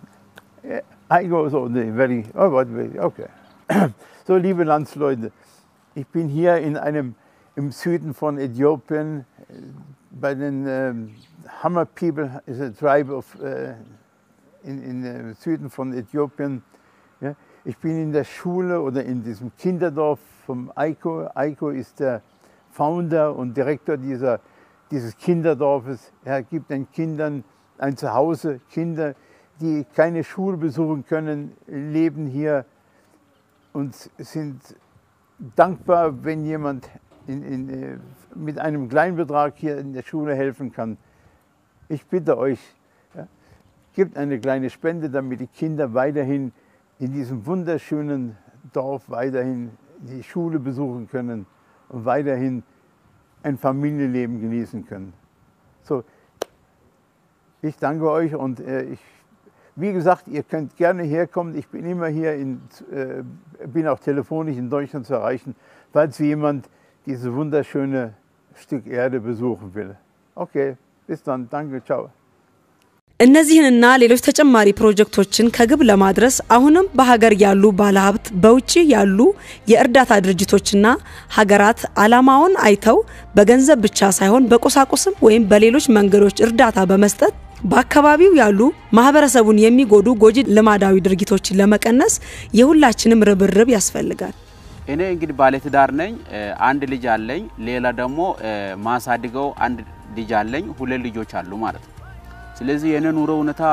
I go so the very. Oh, what? Okay. so liebe Landsleute, ich bin hier in einem im Süden von Äthiopien äh, bei den ähm, Hammer People is a tribe of äh, in, in äh, Süden von Äthiopien. Ja. Ich bin in der Schule oder in diesem Kinderdorf vom Aiko. Aiko ist der Founder und Direktor dieser, dieses Kinderdorfes. Er gibt den Kindern ein Zuhause. Kinder, die keine Schule besuchen können, leben hier und sind dankbar, wenn jemand in, in, äh, mit einem kleinen Betrag hier in der Schule helfen kann. Ich bitte euch, ja, gebt eine kleine Spende, damit die Kinder weiterhin in diesem wunderschönen Dorf weiterhin die Schule besuchen können und weiterhin ein Familienleben genießen können. So, ich danke euch und äh, ich, wie gesagt, ihr könnt gerne herkommen. Ich bin immer hier, in, äh, bin auch telefonisch in Deutschland zu erreichen, falls jemand dieses wunderschöne Stück Erde besuchen will. Okay, bis Bis dann, danke, ciao. እነዚህንና ሌሎች ተጨማሪ ፕሮጀክቶችን ከግብ ለማድረስ አሁንም በሀገር ያሉ ባለሀብት፣ በውጭ ያሉ የእርዳታ ድርጅቶችና ሀገራት ዓላማውን አይተው በገንዘብ ብቻ ሳይሆን በቁሳቁስም ወይም በሌሎች መንገዶች እርዳታ በመስጠት በአካባቢው ያሉ ማህበረሰቡን የሚጎዱ ጎጂ ልማዳዊ ድርጊቶችን ለመቀነስ የሁላችንም ርብርብ ያስፈልጋል። እኔ እንግዲህ ባለትዳር ነኝ። አንድ ልጅ አለኝ። ሌላ ደግሞ ማሳድገው አንድ ልጅ አለኝ። ሁለት ልጆች አሉ ማለት ነው። ስለዚህ የኔ ኑሮ ሁኔታ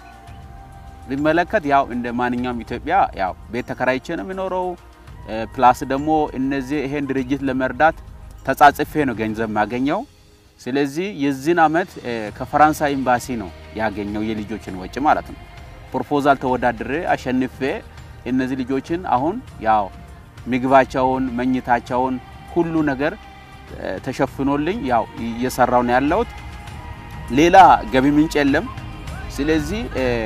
ቢመለከት ያው እንደ ማንኛውም ኢትዮጵያ ያው ቤት ተከራይቼ ነው የሚኖረው። ፕላስ ደግሞ እነዚህ ይሄን ድርጅት ለመርዳት ተጻጽፌ ነው ገንዘብ የማገኘው። ስለዚህ የዚህን አመት ከፈራንሳይ ኤምባሲ ነው ያገኘው የልጆችን ወጪ ማለት ነው። ፕሮፖዛል ተወዳድሬ አሸንፌ እነዚህ ልጆችን አሁን ያው ምግባቸውን፣ መኝታቸውን ሁሉ ነገር ተሸፍኖልኝ ያው እየሰራው ነው ያለሁት። ሌላ ገቢ ምንጭ የለም። ስለዚህ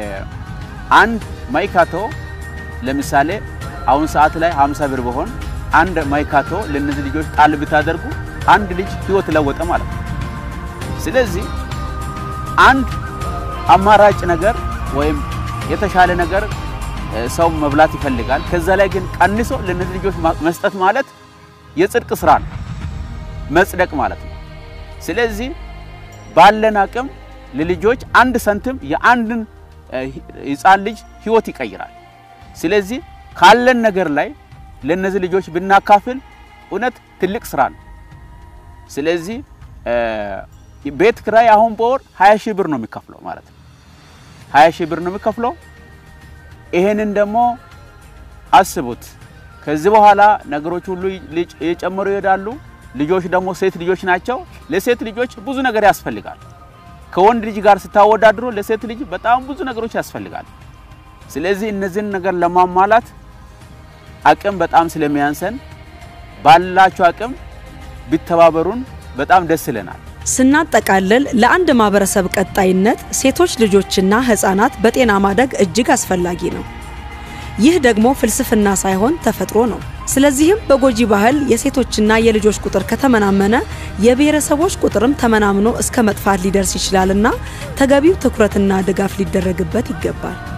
አንድ ማይካቶ ለምሳሌ አሁን ሰዓት ላይ 50 ብር ቢሆን አንድ ማይካቶ ለነዚህ ልጆች ጣል ብታደርጉ አንድ ልጅ ህይወት ለወጠ ማለት ነው። ስለዚህ አንድ አማራጭ ነገር ወይም የተሻለ ነገር ሰው መብላት ይፈልጋል። ከዛ ላይ ግን ቀንሶ ለነዚህ ልጆች መስጠት ማለት የጽድቅ ስራ ነው፣ መጽደቅ ማለት ነው። ስለዚህ ባለን አቅም ለልጆች አንድ ሰንትም የአንድን ህፃን ልጅ ህይወት ይቀይራል። ስለዚህ ካለን ነገር ላይ ለነዚህ ልጆች ብናካፍል እውነት ትልቅ ስራ ነው። ስለዚህ ቤት ክራይ አሁን በወር 20 ሺህ ብር ነው የሚከፍለው ማለት ነው። 20 ሺህ ብር ነው የሚከፍለው። ይሄንን ደግሞ አስቡት። ከዚህ በኋላ ነገሮች ሁሉ እየጨመሩ ይሄዳሉ። ልጆች ደግሞ ሴት ልጆች ናቸው። ለሴት ልጆች ብዙ ነገር ያስፈልጋል። ከወንድ ልጅ ጋር ስታወዳድሮ ለሴት ልጅ በጣም ብዙ ነገሮች ያስፈልጋል። ስለዚህ እነዚህን ነገር ለማሟላት አቅም በጣም ስለሚያንሰን ባላችሁ አቅም ቢተባበሩን በጣም ደስ ይለናል። ስናጠቃልል ለአንድ ማህበረሰብ ቀጣይነት ሴቶች ልጆችና ህፃናት በጤና ማደግ እጅግ አስፈላጊ ነው። ይህ ደግሞ ፍልስፍና ሳይሆን ተፈጥሮ ነው። ስለዚህም በጎጂ ባህል የሴቶችና የልጆች ቁጥር ከተመናመነ የብሔረሰቦች ቁጥርም ተመናምኖ እስከ መጥፋት ሊደርስ ይችላልና ተገቢው ትኩረትና ድጋፍ ሊደረግበት ይገባል።